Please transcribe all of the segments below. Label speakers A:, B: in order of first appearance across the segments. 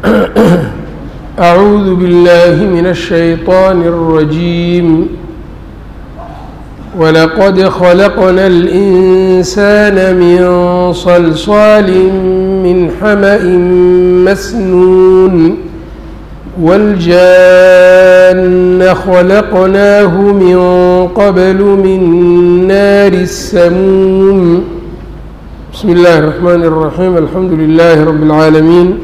A: أعوذ بالله من الشيطان الرجيم ولقد خلقنا الإنسان من صلصال من حمأ مسنون والجان خلقناه من قبل من نار السموم بسم الله الرحمن الرحيم الحمد لله رب العالمين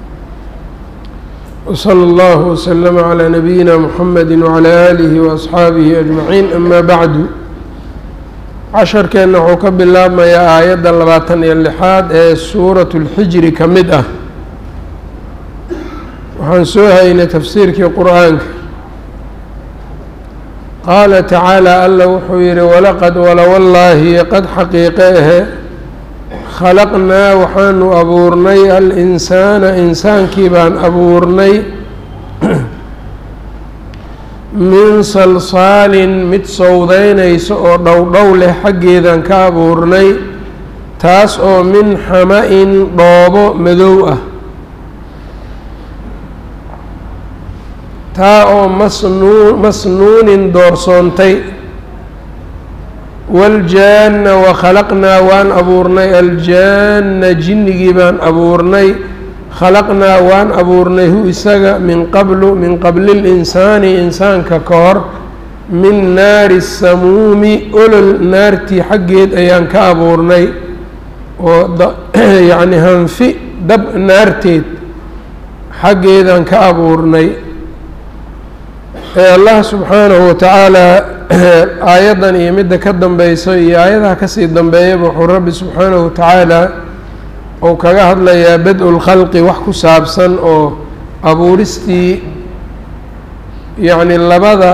A: وصلى الله وسلم على نبينا محمد وعلى آله وأصxaabihi أجمعين أما bعd casharkeenna wuxuu ka bilaabmayaa aayadda labaatan iyo lixaad ee suuraة الxijri ka mid ah waxaan soo haynay tafsiirkii qur'aanka qaala tacaalى alla wuxuu yihi walaqad walowallaahi qad xaqiiqe ahe khalaqnaa waxaanu abuurnay al-insaana insaankii baan abuurnay min salsaalin mid sowdaynaysa oo dhowdhow leh xaggeedaan ka abuurnay taas oo min xama-in dhoobo madow ah taa oo masnuu masnuunin doorsoontay waaljaanna wakhalaqnaa waan abuurnay aljaanna jinnigii baan abuurnay khalaqnaa waan abuurnay hu isaga min qablu min qabli linsaani insaanka ka hor min naari samuumi olol naartii xaggeed ayaan ka abuurnay oo yacni hanfi dab naarteed xaggeedaan ka abuurnay ee allah subxaanahu watacaalaa aayaddan iyo midda ka dambeyso iyo aayadaha kasii dambeeyaba wuxuu rabbi subxaanahu watacaala uu kaga hadlayaa bad-u lkhalqi wax ku saabsan oo abuuristii yacni labada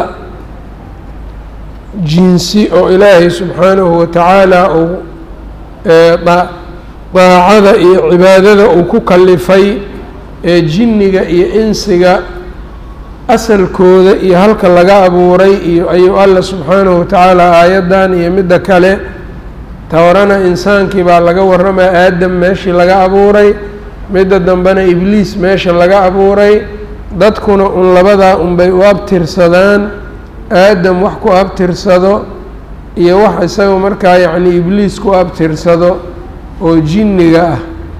A: jinsi oo ilaahay subxaanahu watacaala uu daacada iyo cibaadada uu ku kalifay ee jinniga iyo insiga asalkooda iyo halka laga abuuray iyo ayuu alla subxaanahu watacaala aayaddan iyo midda kale tawarana insaankii baa laga warramaya aadam meeshii laga abuuray midda dambena ibliis meesha laga abuuray dadkuna un labadaa unbay u abtirsadaan aadam wax ku abtirsado iyo wax isaga markaa yacni ibliis ku abtirsado oo jinniga ah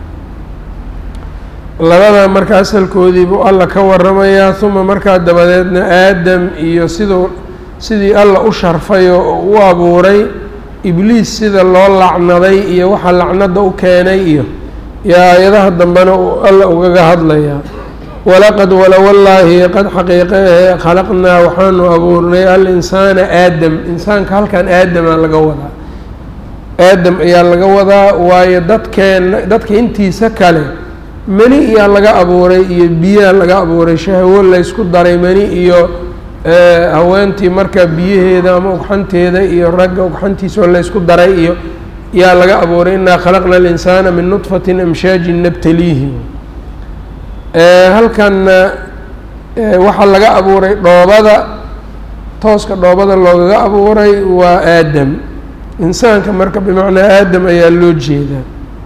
A: labadaa marka asalkoodii buu alla ka warramayaa uma markaa dabadeedna aadam iyo siduu sidii alla u sharfay oo u abuuray ibliis sida loo lacnaday iyo waxa lacnada u keenay iyo iyo aayadaha dambena uu alla ugaga hadlayaa walaqad walowallaahi qad xaqiiqehe khalaqnaa waxaanu abuurnay al-insaana aadam insaanka halkan aadamaa laga wadaa aadam ayaa laga wadaa waayo dadkeenna dadka intiisa kale meni iyaa laga abuuray iyo biyaa laga abuuray shahwo laysku daray meni iyo haweentii marka biyaheeda ama ugxanteeda iyo ragga ugxantiisoo laysku daray iyo yaa laga abuuray inaa khalaqna alinsaana min nudfatin amshaajin nabtaliihi halkanna waxaa laga abuuray dhoobada tooska dhoobada loogaga abuuray waa aadam insaanka marka bimacnaa aadam ayaa loo jeedaa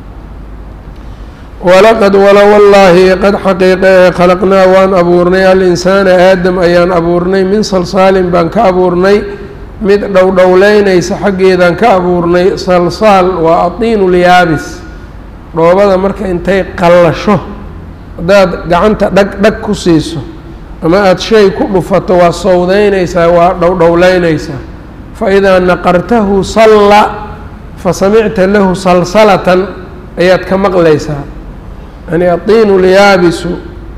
A: walaqad walowallaahi qad xaqiiqe khalaqnaa waan abuurnay al-insaana aadam ayaan abuurnay min salsaalin baan ka abuurnay mid dhowdhowleynaysa xaggeedaan ka abuurnay salsaal waa atiinulyaabis dhoobada marka intay qallasho haddaad gacanta dhag dhag ku siiso ama aada shay ku dhufato waa sowdeynaysaa waa dhowdhowleynaysaa fa idaa naqartahu salla fa samicta lahu salsalatan ayaad ka maqlaysaa yani atiinu lyaabisu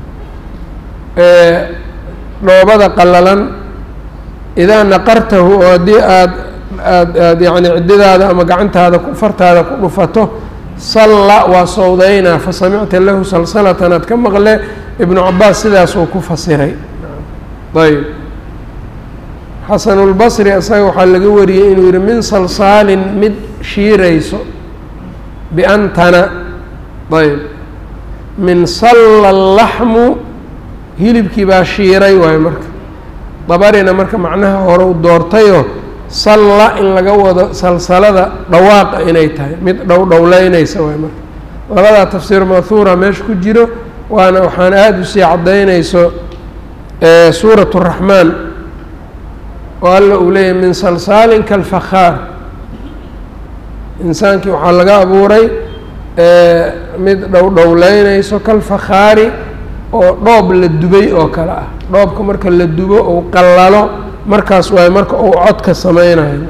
A: ee dhoobada qallalan idaa naqartahu oo haddii aad aad aad yacni ciddidaada ama gacantaada fartaada ku dhufato salla waa sowdeynaa fa samicta lahu salsalatan aad ka maqle ibnu cabaas sidaasuu ku fasiray ayb xasanulbasri isaga waxaa laga wariyey inuu yihi min salsaalin mid shiirayso biantana ayb min salla laxmu hilibkii baa shiiray waayo marka dabarina marka macnaha hore u doortayoo salla in laga wado salsalada dhawaaqa inay tahay mid dhow dhowleynaysa waay marka labadaa tafsiir mahuura meesha ku jiro waana waxaan aada usii caddaynayso suurat الraxmaan oo alla uu leeyahay min salsaalin kalfakhaar insaankii waxaa laga abuuray mid dhowdhowleynayso kalfakhaari oo dhoob la dubay oo kale ah dhoobka marka la dubo ou qallalo markaas waayo marka uu codka sameynayo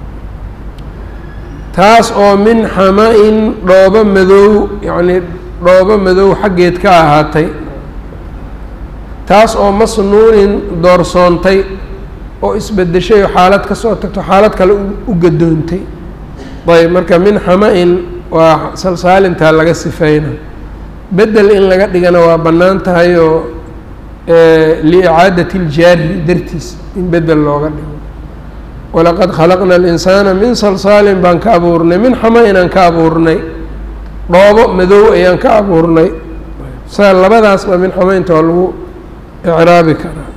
A: taas oo min xama-in dhoobo madow yacnii dhoobo madow xaggeed ka ahaatay taas oo masnuunin doorsoontay oo isbedeshay oo xaalad ka soo tagto xaalad kale u gadoontay ayb marka min xama-in waa salsaalintaa laga sifeyna bedel in laga dhigana waa bannaan tahay oo liicaadati iljaari dartiis in bedel looga dhigo walaqad khalaqna alinsaana min salsaalin baan ka abuurnay min xama-in aan ka abuurnay dhoobo madow ayaan ka abuurnay saa labadaasba min xama-inta waa lagu icraabi karaa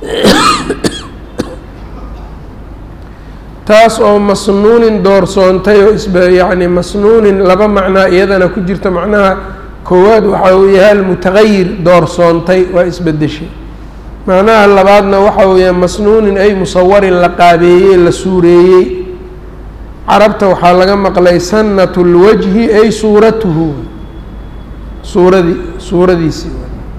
A: taas oo masnuunin doorsoontay oo isb yacni masnuunin laba macnaa iyadana ku jirta macnaha koowaad waxa uu yahay almutagayir doorsoontay waa isbedeshay macnaha labaadna waxa uu yahay masnuunin ay musawarin la qaabeeyey la suureeyey carabta waxaa laga maqlay sanat lwajhi ay suuratuhu suuradii suuradiisii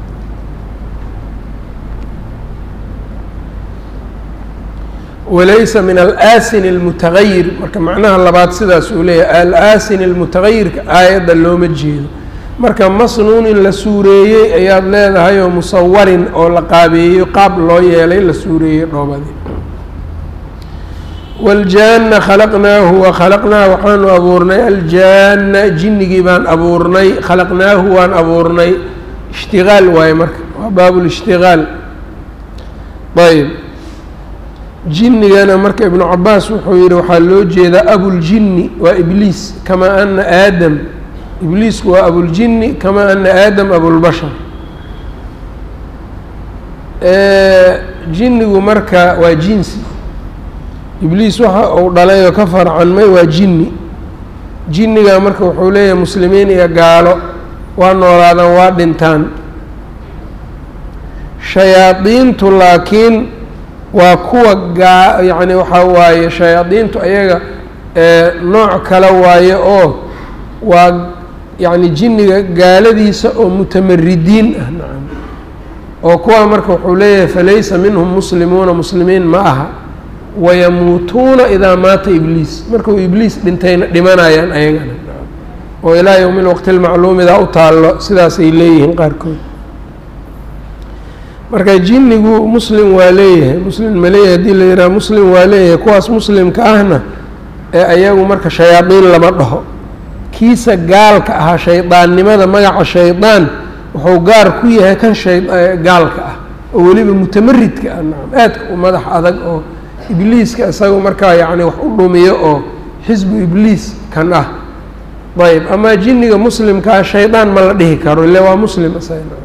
A: walaysa min alaasin اlmutagayir marka macnaha labaad sidaas uu leeyahay alaasin اlmutagayirka aayadda looma jeedo marka masnuunin la suureeyey ayaad leedahay oo musawarin oo la qaabeeyo qaab loo yeelay la suureeyey dhoobadii wاljaana khalaqnaahu wa khalaqnaa waxaanu abuurnay aljaana jinnigii baan abuurnay khalaqnaahu waan abuurnay ishtigaal waaye marka waa baab lishtigaal ayb jinnigana marka ibnu cabaas wuxuu yihi waxaa loo jeedaa abuljinni waa ibliis kamaa ana aadam ibliisku waa abuljinni kamaa ana aadam abulbashar jinnigu marka waa jinsi ibliis waxa uu dhalay oo ka farcanmay waa jinni jinniga marka wuxuu leeyahay muslimiin iyo gaalo waa noolaadaan waa dhintaan shayaadiintu laakiin waa kuwa gaa yacni waxaa waaye shayaadiintu ayaga nooc kale waaye oo waa yacni jinniga gaaladiisa oo mutamaridiin ah nacam oo kuwa marka wuxuu leeyahay falaysa minhum muslimuuna muslimiin ma aha wayamuutuuna idaa maata ibliis markuu ibliis dhintayna dhimanayaan ayagana oo ilaa yowmi lwaqti lmacluumidaa u taallo sidaasay leeyihiin qaarkood marka jinnigu muslim waa leeyahay muslim ma leeyahay hadii la yidhaha muslim waa leeyahay kuwaas muslimka ahna ee ayagu marka shayaadiin lama dhaho kiisa gaalka ahaa shaydaannimada magaca shaydaan wuxuu gaar ku yahay kan shay gaalka ah oo weliba mutamaridka ah nacam aadka u madax adag oo ibliiska isaga markaa yacni wax u dhumiyo oo xisbu ibliis kan ah ayb ama jinniga muslimkaa shaydaan ma la dhihi karo ile waa muslim isaga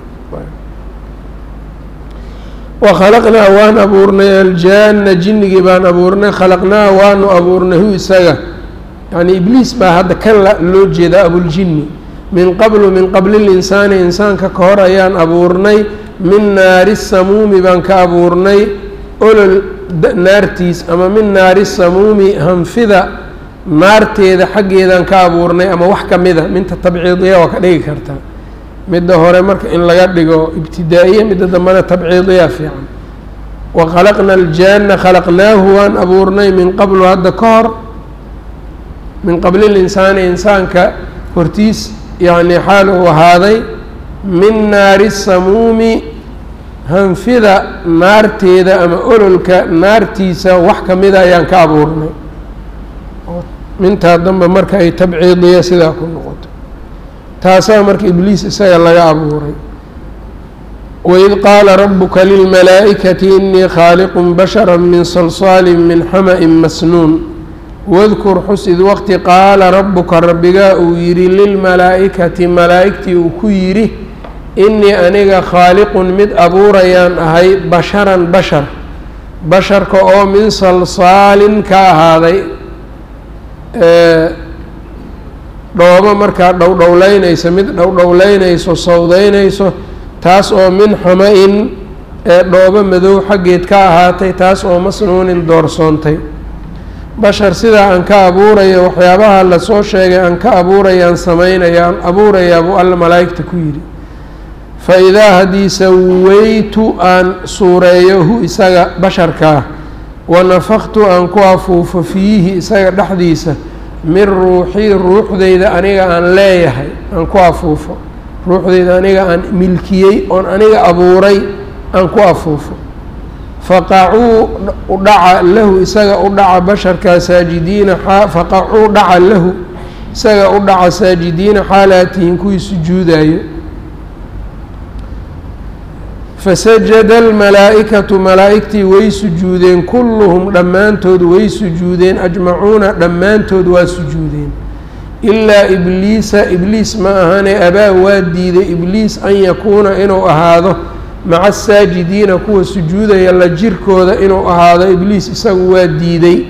A: wakhalaqnaa waan abuurnay aljaana jinnigii baan abuurnay khalaqnaa waanu abuurnay hu isaga yacni ibliis baa hadda kan loo jeedaa abuljinni min qablu min qabli linsaani insaanka ka hor ayaan abuurnay min naari samuumi baan ka abuurnay olol naartiis ama min naari samuumi hanfida naarteeda xaggeedaan ka abuurnay ama wax ka mida minta tabciidiya waa ka dhigi kartaa midda hore marka in laga dhigo ibtidaa'iya midda dambena tabciidiya fiican wa khalaqna aljaana khalaqnaahu waan abuurnay min qablu hadda ka hor min qabli linsaani insaanka hortiis yacni xaal uu ahaaday min naari samuumi hanfida naarteeda ama ololka naartiisa wax ka mida ayaan ka abuurnay mintaa dambe marka ay tabciidiya sidaa ku noqoto taasaa marka ibliis isaga laga abuuray waid qaala rabuka lilmalaa'ikati inii khaaliqun bashara min salsaali min xama-in masnuun wadkur xus id waqti qaala rabuka rabbigaa uu yidhi lilmalaa'ikati malaa'igtii uu ku yidhi inii aniga khaaliqun mid abuurayaan ahay basharan bashar basharka oo min salsaalin ka ahaaday dhoobo markaa dhowdhowleynayso mid dhowdhowleynayso sawdeynayso taas oo min xama-in ee dhoobo madow xaggeed ka ahaatay taas oo masnuunin doorsoontay bashar sidaa aan ka abuurayo waxyaabaha lasoo sheegay aan ka abuurayaan samaynayaan abuurayaa buu alla malaa'igta ku yidhi fa idaa haddii sawaytu aan suureeyo hu isaga basharkaa wa nafaktu aan ku afuufo fiihi isaga dhexdiisa min ruuxii ruuxdeyda aniga aan leeyahay aan ku afuufo ruuxdeyda aniga aan milkiyey oon aniga abuuray aan ku afuufo faqacuu udhaca lahu isaga u dhaca basharkaa saajidiina faqacuu dhaca lahu isaga u dhaca saajidiina xaalaatihin kuwii sujuudayo fasajada almalaa'ikatu malaa'igtii way sujuudeen kulluhum dhammaantood way sujuudeen ajmacuuna dhammaantood waa sujuudeen ilaa ibliisa ibliis ma ahane abaa waa diiday ibliis an yakuuna inuu ahaado maca asaajidiina kuwa sujuudaya la jirkooda inuu ahaado ibliis isagu waa diiday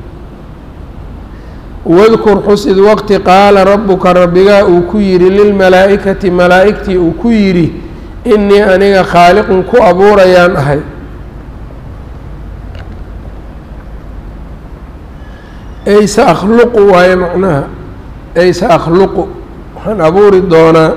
A: wadkur xus id waqti qaala rabbuka rabbigaa uu ku yidhi lilmalaa'ikati malaa'igtii uu ku yidhi innii aniga khaaliqun ku abuurayaan ahay ay sa akhluqu waayo macnaha ay sa akhluqu waxaan abuuri doonaa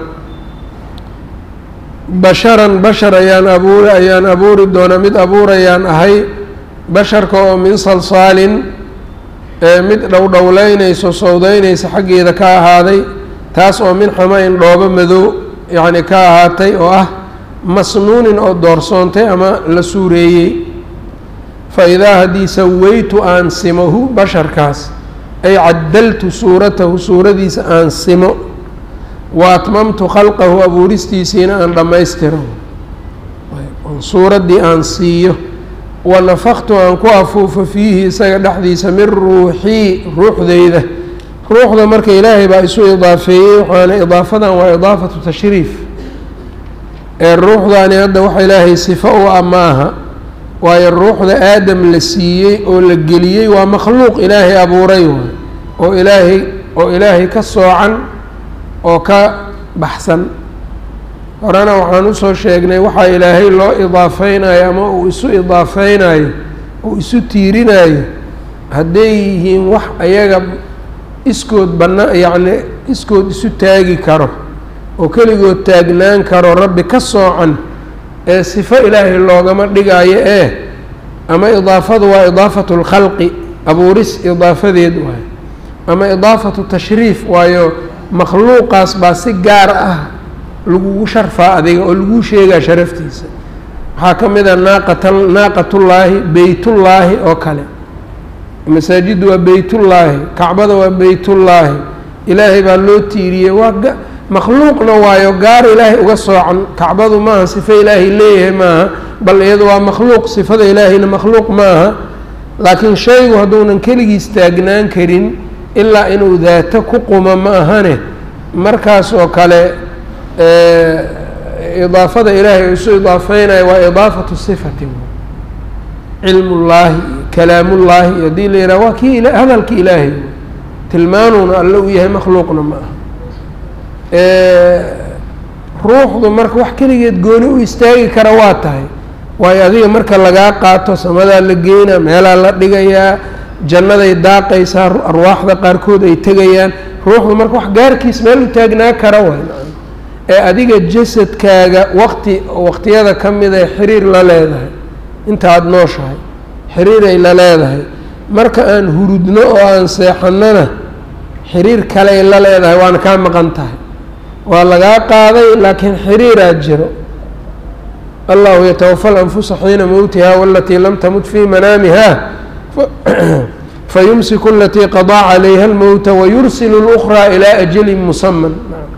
A: basharan bashar ayaan abuuri ayaan abuuri doonaa mid abuurayaan ahay basharka oo min salsaalin ee mid dhowdhowleynayso sowdeynaysa xaggeeda ka ahaaday taas oo min xama-in dhoobo madow yacni ka ahaatay oo ah masnuunin oo doorsoontay ama la suureeyey fa idaa haddii sawaytu aan simohu basharkaas ay caddaltu suuratahu suuradiisa aan simo wa atmamtu khalqahu abuuristiisiina aan dhammaystiro suuraddii aan siiyo wa nafaktu aan ku afuufo fiihi isaga dhexdiisa min ruuxii ruuxdeyda ruuxda marka ilaahay baa isu idaafeeyey waxaana idaafadan waa idaafatu tashriif ee ruuxdaani hadda waxa ilaahay sifo u ah maaha waayo ruuxda aadam la siiyey oo la geliyey waa makhluuq ilaahay abuuray waay oo ilaahay oo ilaahay ka soocan oo ka baxsan horena waxaan usoo sheegnay waxaa ilaahay loo idaafeynayo ama uu isu idaafeynayo uu isu tiirinayo hadday yihiin wax ayaga iskood bana yacni iskood isu taagi karo oo keligood taagnaan karo rabbi ka soocan ee sifo ilaahay loogama dhigayo ee ama idaafadu waa idaafatu lkhalqi abuuris idaafadeed waayo ama idaafatu tashriif waayo makhluuqaas baa si gaar ah lagugu sharfaa adiga oo laguu sheegaa sharaftiisa waxaa ka mid a naaqata naaqatullaahi beytullaahi oo kale masaajiddu waa beytullaahi kacbada waa beytullaahi ilaahay baa loo tiiriyey waa makhluuqna waayo gaar ilaahay uga soocan kacbadu maaha sifo ilaahay leeyahay maaha bal iyadu waa makhluuq sifada ilaahayna makhluuq maaha laakiin shaygu hadduunan keligiis taagnaan karin ilaa inuu daato ku quma ma ahane markaas oo kale idaafada ilaahay isu idaafeynayo waa idaafatu sifati cilmullaahi kalaamullaahi haddii la yidhaha waa kii hadalki ilaahay tilmaanuuna alle u yahay makhluuqna ma aha ruuxdu marka wax keligeed gooni u istaagi kara waa tahay waayo adiga marka lagaa qaato samadaa la geynaa meelaa la dhigayaa jannaday daaqaysaa arwaaxda qaarkood ay tegayaan ruuxdu marka wax gaarkiis meel u taagnaa kara waay ee adiga jasadkaaga waqti waqtiyada ka mid ee xiriir la leedahay intaad nooshahay xiriiray la leedahay marka aan hurudno oo aan seexannona xiriir kaley la leedahay waana kaa maqan tahay waa lagaa qaaday laakiin xiriiraa jiro allahu yatawafa alanfusa xiina mowtiha walatii lam tamut fii manaamiha fayumsiku alatii qadaa calayha almowta wayursilu اlأkhraa ilaa ajalin musaman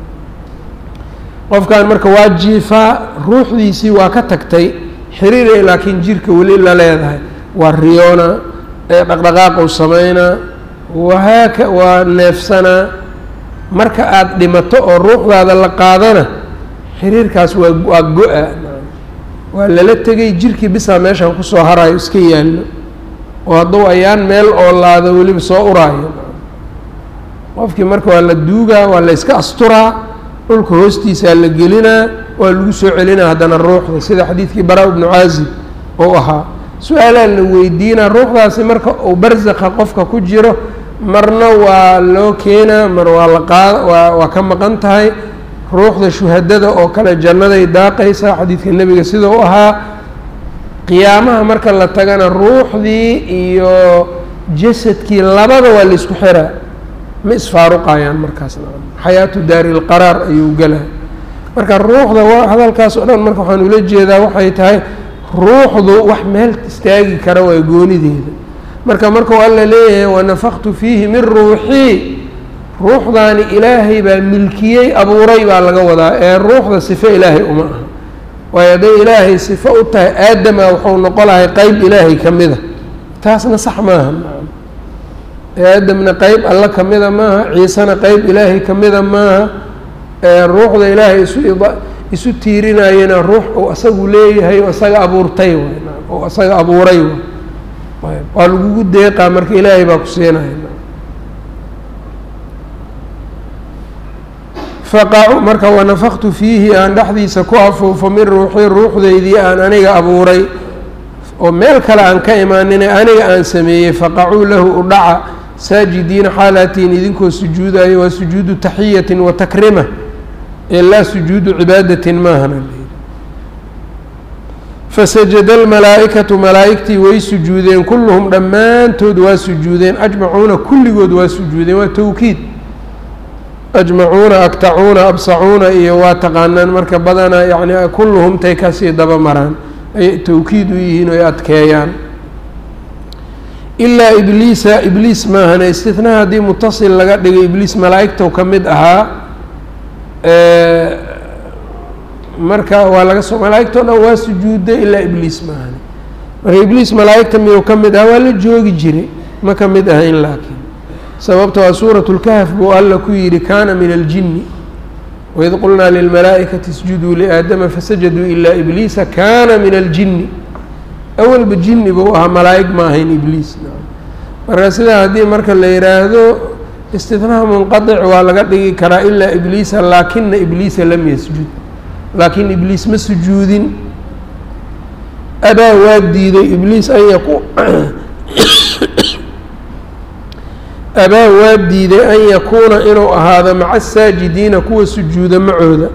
A: qofkan marka waa jiifaa ruuxdiisii waa ka tagtay xiriiray laakiin jirka weli la leedahay waa riyoona dhaqdhaqaaqu sameynaa wahaaka waa neefsanaa marka aada dhimato oo ruuxdaada la qaadana xiriirkaas waa waa go-a waa lala tegay jirkii bisaa meeshan kusoo harayo iska yaallo oo hadduu ayaan meel oo laado weliba soo uraayo qofkii marka waa la duugaa waa la yska asturaa dhulka hoostiisaa la gelinaa waa lagu soo celinaa haddana ruuxda sida xadiidkii bara ibnu caazib oo ahaa su-aalaa la weydiinaa ruuxdaasi marka uu barsaqa qofka ku jiro marna waa loo keenaa mar waa la qaada waa waa ka maqan tahay ruuxda shuhadada oo kale jannaday daaqaysaa xadiidka nebiga sida u ahaa qiyaamaha marka la tagana ruuxdii iyo jasadkii labada waa laisku xiraa ma isfaaruqayaan markaas xayaatu daari lqaraar ayuu gelaa marka ruuxda hadalkaas oo dhan marka waxaan ula jeedaa waxay tahay ruuxdu wax meel istaagi kara waa goonideeda marka markuu alla leeyahay wanafaqtu fiihi min ruuxii ruuxdaani ilaahay baa milkiyey abuuray baa laga wadaa ee ruuxda sifo ilaahay uma aha waayo hadday ilaahay sifo u tahay aadama wuxuu noqo lahay qeyb ilaahay ka mida taasna sax maaha aadamna qeyb alla ka mida maaha ciisena qeyb ilaahay ka mida maaha ruuxda ilaahay isu isu tiirinayana ruux uu asagu leeyahay oo isaga abuurtay oo isaga abuuray waa lagugu deeqaa marka ilaahay baa ku siinaya faqacu marka wanafaqtu fiihi aan dhexdiisa ku afuufo min ruuxii ruuxdeydii aan aniga abuuray oo meel kale aan ka imaanine aniga aan sameeyey faqacuu lahu udhaca saajidiina xaalatiin idinkoo sujuudayo waa sujuudu taxiyatin wa takrima ee laa sujuudu cibaadatin maahana fasajada almalaa'ikatu malaa'igtii way sujuudeen kulluhum dhammaantood waa sujuudeen ajmacuuna kulligood waa sujuudeen waa towkiid ajmacuuna aktacuuna absacuuna iyo waa taqaanaan marka badanaa yacni kulluhum tay kasii daba maraan ay towkiid u yihiin oy adkeeyaan ilaa ibliisa ibliis maahane istitnaa haddii mutasil laga dhigay ibliis malaa'igtou ka mid ahaa marka waa laga soo malaa'igtao dhan waa sujuuday ilaa ibliis maahane marka ibliis malaa'igta miyuu ka mid ahaa waa la joogi jiray ma ka mid ahayn laakiin sababta waa suuratu lkahf buu alla ku yidhi kaana min aljinni waid qulnaa lilmalaa'ikati isjuduu liaadama fasajaduu ilaa ibliisa kaana min aljinni awalba jinni buu ahaa malaa'ig ma ahayn ibliis marka sidaa haddii marka la yidhaahdo istitnaa munqadic waa laga dhigi karaa ilaa ibliisa laakina ibliisa lam yasjud laakiin ibliis ma sujuudin abaa waa diiday ibliis an yaku abaa waa diiday an yakuuna inuu ahaado maca asaajidiina kuwa sujuuda macooda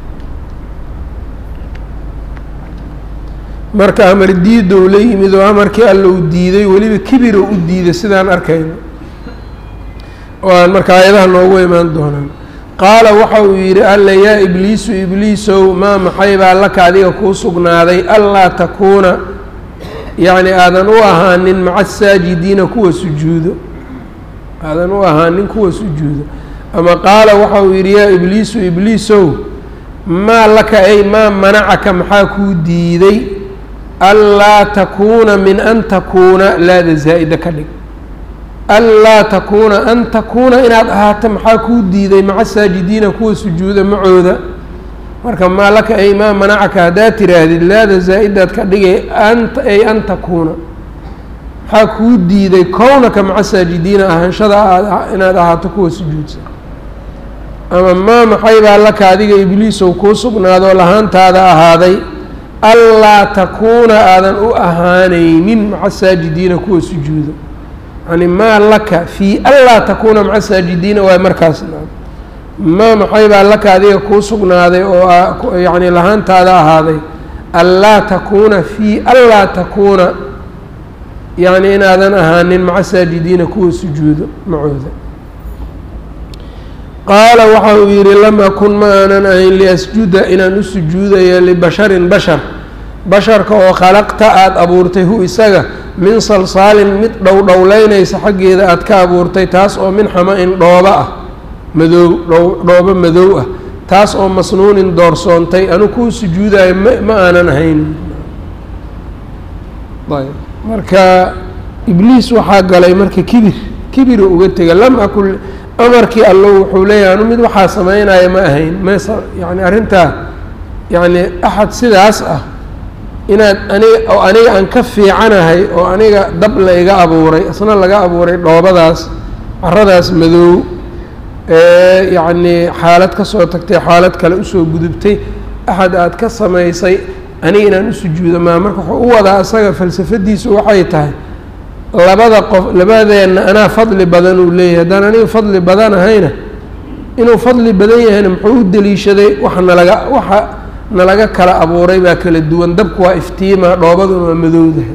A: marka amar diidow la yimid oo amarkii alla uu diiday weliba kibiro u diiday sidaan arkayno oo aan marka aayadaha noogu imaan doonaan qaala waxa uu yidhi alla yaa ibliisu ibliisow maa maxay baa laka adiga kuu sugnaaday anlaa takuuna yacni aadan u ahaanin maca asaajidiina kuwa sujuudo aadan u ahaanin kuwa sujuudo ama qaala waxa uu yidhi yaa ibliisu ibliisow maa laka ay maa manacaka maxaa kuu diiday anlaa takuuna min an takuuna laada zaa'ida ka dhig anlaa takuuna an takuuna inaad ahaato maxaa kuu diiday maca saajidiina kuwa sujuuda macooda marka maa laka ay maa manacaka haddaad tiraahdid laada zaa-idaad ka dhigay anta ay an takuuna maxaa kuu diiday kownaka maca saajidiina ahaanshada aad inaad ahaato kuwa sujuudsan ama maa maxay baa laka adiga ibliisow kuu sugnaadoo lahaantaada ahaaday anlaa takuuna aadan u ahaanaynin maca saajidiina kuwa sujuuda yani maa laka fii anlaa takuuna maca saajidiina waay markaas maa maxay baa laka adiga kuu sugnaaday oo yacni lahaantaada ahaaday anlaa takuuna fii anlaa takuuna yacni inaadan ahaanin maca saajidiina kuwa sujuudo macooda qaala waxa uu yidhi lam akun ma aanan ahayn liasjuda inaan u sujuudaya libasharin bashar basharka oo khalaqta aada abuurtay hu isaga min salsaalin mid dhowdhowleynaysa xaggeeda aada ka abuurtay taas oo min xama-in dhooba ah madoow dhoobo madow ah taas oo masnuunin doorsoontay anu kuu sujuudayo ma ma aanan ahayn ayb marka ibliis waxaa galay marka kibir kibira uga tega lam akun amarkii allo wuxuu leeyahay anu mid waxaa sameynaya ma ahayn mes yani arrintaa yacni axad sidaas ah inaad aniga oo aniga aan ka fiicanahay oo aniga dab la iga abuuray isna laga abuuray dhoobadaas caradaas madoow yacnii xaalad ka soo tagtay xaalad kale usoo gudubtay axad aada ka samaysay aniga inaan u sujuudo maa marka wuxuu u wadaa asaga falsafadiisu waxay tahay labada qof labadeenna anaa fadli badan uu leeyahay haddaan aniga fadli badan ahayna inuu fadli badan yahayna muxuu u deliishaday waxa nalaga waxa nalaga kala abuuray baa kala duwan dabku waa iftiima dhoobaduna waa madowdahay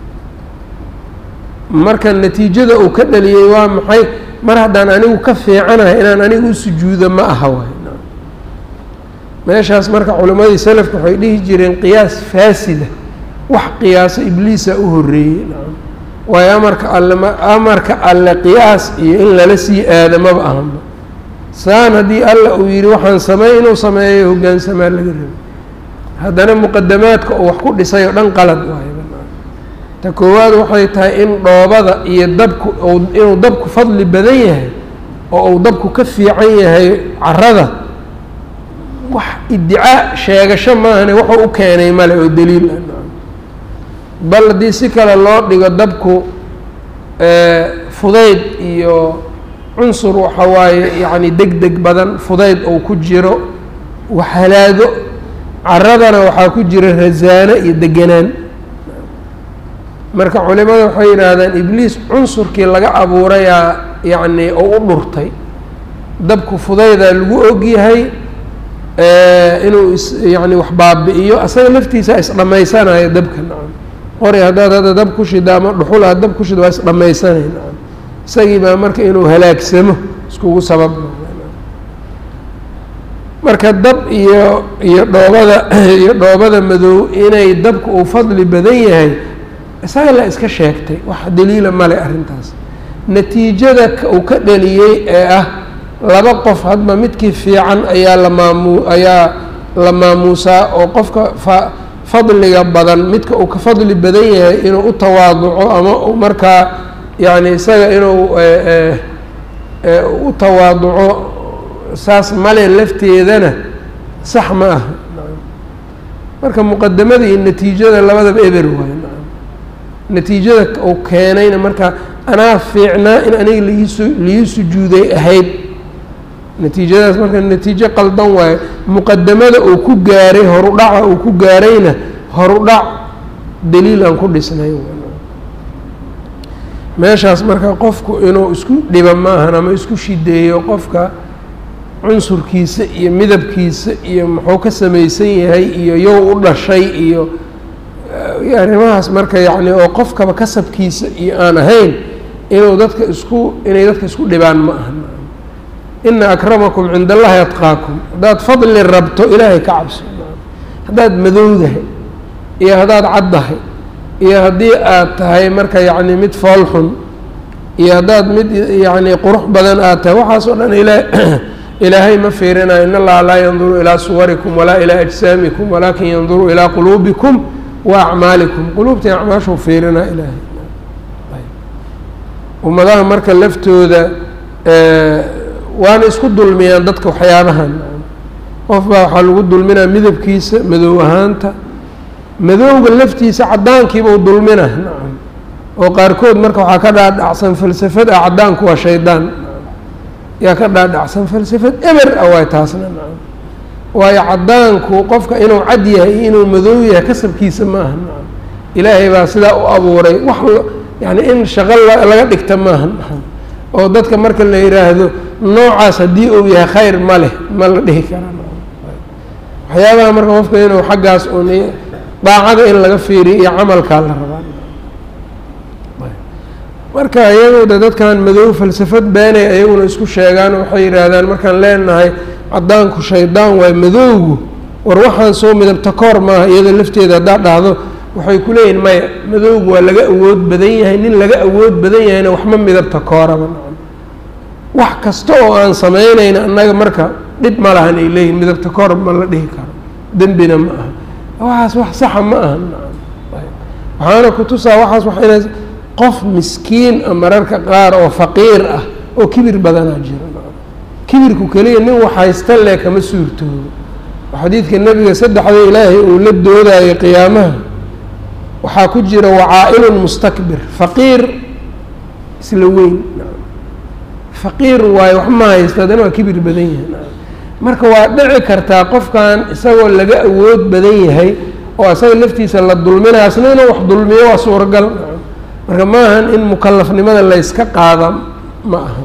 A: marka natiijada uu ka dhaliyey waa maxay mar haddaan anigu ka fiicanahay inaan aniga u sujuudo ma aha waay meeshaas marka culimmadii salafka waxay dhihi jireen qiyaas faasida wax qiyaaso ibliisa u horreeyey waayo amarka alle ma amarka alle qiyaas iyo in lala sii aado maba ahanba saan haddii alla uu yidhi waxaan sameey inuu sameeyo hoggaansamaa laga rabay haddana muqadamaadka uu wax ku dhisay oo dhan qalad waayo ta koowaad waxay tahay in dhoobada iyo dabku inuu dabku fadli badan yahay oo uu dabku ka fiican yahay carada wax iddicaa sheegasho maahane wuxuu u keenay male oo daliil ah bal haddii si kale loo dhigo dabku fudayd iyo cunsur waxa waaye yacni deg deg badan fudayd uu ku jiro waxhalaado caradana waxaa ku jira rasaano iyo deganaan marka culimada waxay yidhaahdaan ibliis cunsurkii laga abuurayaa yacni oo u dhurtay dabku fudaydaa lagu ogyahay inuu is yani wax baabi'iyo asaga laftiisa isdhammaysanayo dabka nacam qori haddaad hadda dab ku shida ama dhuxul aad dab ku shida waa isdhammaysanay nacam isagii baa marka inuu halaagsamo iskugu sabab marka dab iyo iyo dhoobada iyo dhoobada madow inay dabka uu fadli badan yahay isaga la iska sheegtay wax daliila male arrintaas natiijada uu ka dhaliyey ee ah laba qof hadba midkii fiican ayaa la maamu ayaa la maamuusaa oo qofka fa fadliga badan midka uu ka fadli badan yahay inuu u tawaaduco ama u markaa yacni isaga inuu u tawaaduco saas male lafteedana sax ma aha marka muqadamada iyo natiijada labadaba eber waayo natiijada uu keenayna marka anaa fiicnaa in aniga laiisu laii sujuuday ahayd natiijadaas marka natiijo qaldan waayo muqadamada uu ku gaaray horudhaca uu ku gaarayna horudhac daliil aan ku dhisnay meeshaas marka qofku inuu isku dhiba maahan ama isku shideeyo qofka cunsurkiisa iyo midabkiisa iyo muxuu ka samaysan yahay iyo yow u dhashay iyo arrimahaas marka yacni oo qofkaba kasabkiisa iyo aan ahayn inuu dadka isku inay dadka isku dhibaan ma aha ina akramakum cinda allahi atqaakum haddaad fadli rabto ilaahay ka cabso haddaad madowdahay iyo haddaad caddahay iyo haddii aad tahay marka yacni mid foolxun iyo haddaad mid yacni qurux badan aad tahay waxaas oo dhan ila ilaahay ma fiirinayo in allaha laa yanduru ilaa suwarikum walaa ilaa ajsaamikum walaakin yanduru ilaa quluubikum wa acmaalikum quluubtii acmaashuu fiirinaa ilaahay ummadaha marka laftooda waana isku dulmiyaan dadka waxyaabahan qof baa waxaa lagu dulminaa midabkiisa madow ahaanta madowga laftiisa caddaankiibau dulmina nacam oo qaarkood marka waxaa ka dhaadhacsan falsafad ah caddaanku waa shaydaan yaa ka dhaadhacsan falsafad eber ah waay taasna nacam waayo caddaanku qofka inuu cad yahay iyo inuu madow yahay kasabkiisa ma aha nacam ilaahay baa sidaa u abuuray wax yani in shaqo laga dhigta maaha nacam oo dadka marka la yidhaahdo noocaas haddii uu yahay khayr ma leh ma la dhihi karaa waxyaabaha marka qofka inuu xaggaas un daacada in laga fiiriyo iyo camalkaa la rabaa marka iyagooda dadkan madow falsafad beenay ayaguna isku sheegaan waxay yidhaahdaan markaan leenahay caddaanku shaydaan waay madowgu war waxaan soo midabta koor maaha iyada lafteeda haddaad dhahdo waxay ku leeyihin maya madowgu waa laga awood badan yahay nin laga awood badan yahayna waxma midabta kooraba nacam wax kasta oo aan samaynayna annaga marka dhib ma lahan ay leeyihin midabta koor ma la dhihi karo dembina ma aha waxaas wax saxa ma aha nacam waxaana kutusaa waxaas wax inay qof miskiin a mararka qaar oo faqiir ah oo kibir badanaa jira kibirku keliya nin waxhaysta le kama suurtoobo xadiidka nebiga saddexda ilaahay uu la doodayo qiyaamaha waxaa ku jira wacaa'ilun mustakbir faqiir isla weyn faqiir waayo wax ma haysta haddana waa kibir badan yahay marka waa dhici kartaa qofkan isagoo laga awood badan yahay oo asaga laftiisa la dulminaya asna inuu wax dulmiyo waa suuragal marka ma ahan in mukalafnimada layska qaada ma ahan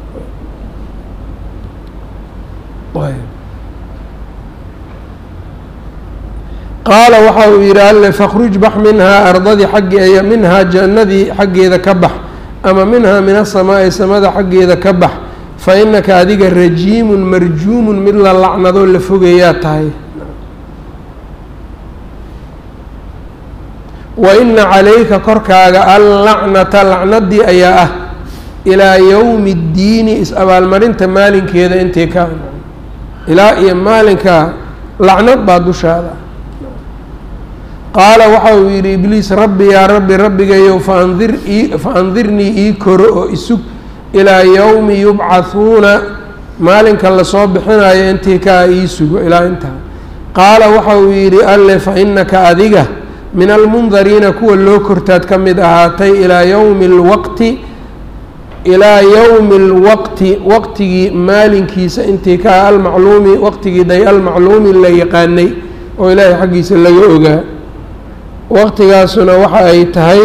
A: qaala waxa uu yidhi alle fakhruj bax minhaa ardadii xagge minhaa jannadii xaggeeda ka bax ama minhaa min asamaa'i samada xaggeeda ka bax fa inaka adiga rajiimun marjuumun mid la lacnadoo la fogeeyaa tahay wa ina calayka korkaaga allacnata lacnadii ayaa ah ilaa yowmi اddiini is-abaalmarinta maalinkeeda intay ka ilaa iyo maalinka lacnad baa dushaada qaala waxa uu yidhi ibliis rabbi yaa rabbi rabbigayow faandir ii fa andirnii ii koro oo isug ilaa yowmi yubcahuuna maalinka lasoo bixinayo intii kaa ii sugo ilaa intaa qaala waxa uu yidhi alle fa inaka adiga min almundariina kuwa loo kortaad ka mid ahaatay ilaa yowmi alwaqti ilaa yowmi alwaqti waqtigii maalinkiisa intii kaa almacluumi waqtigii day almacluumi la yaqaanay oo ilaahay xaggiisa laga ogaa waqtigaasuna waxa ay tahay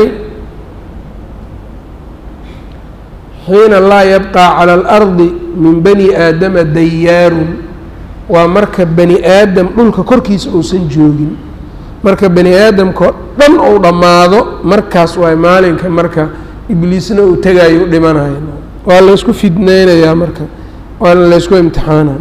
A: xiina laa yabqaa cala alardi min bani aadama dayaarun waa marka bani aadam dhulka korkiisa uusan joogin marka bani aadamkao dhan uu dhammaado markaas waay maalinka marka ibliisna uu tegaayo u dhimanayo waa laysku fidneynayaa marka waana laysku imtixaana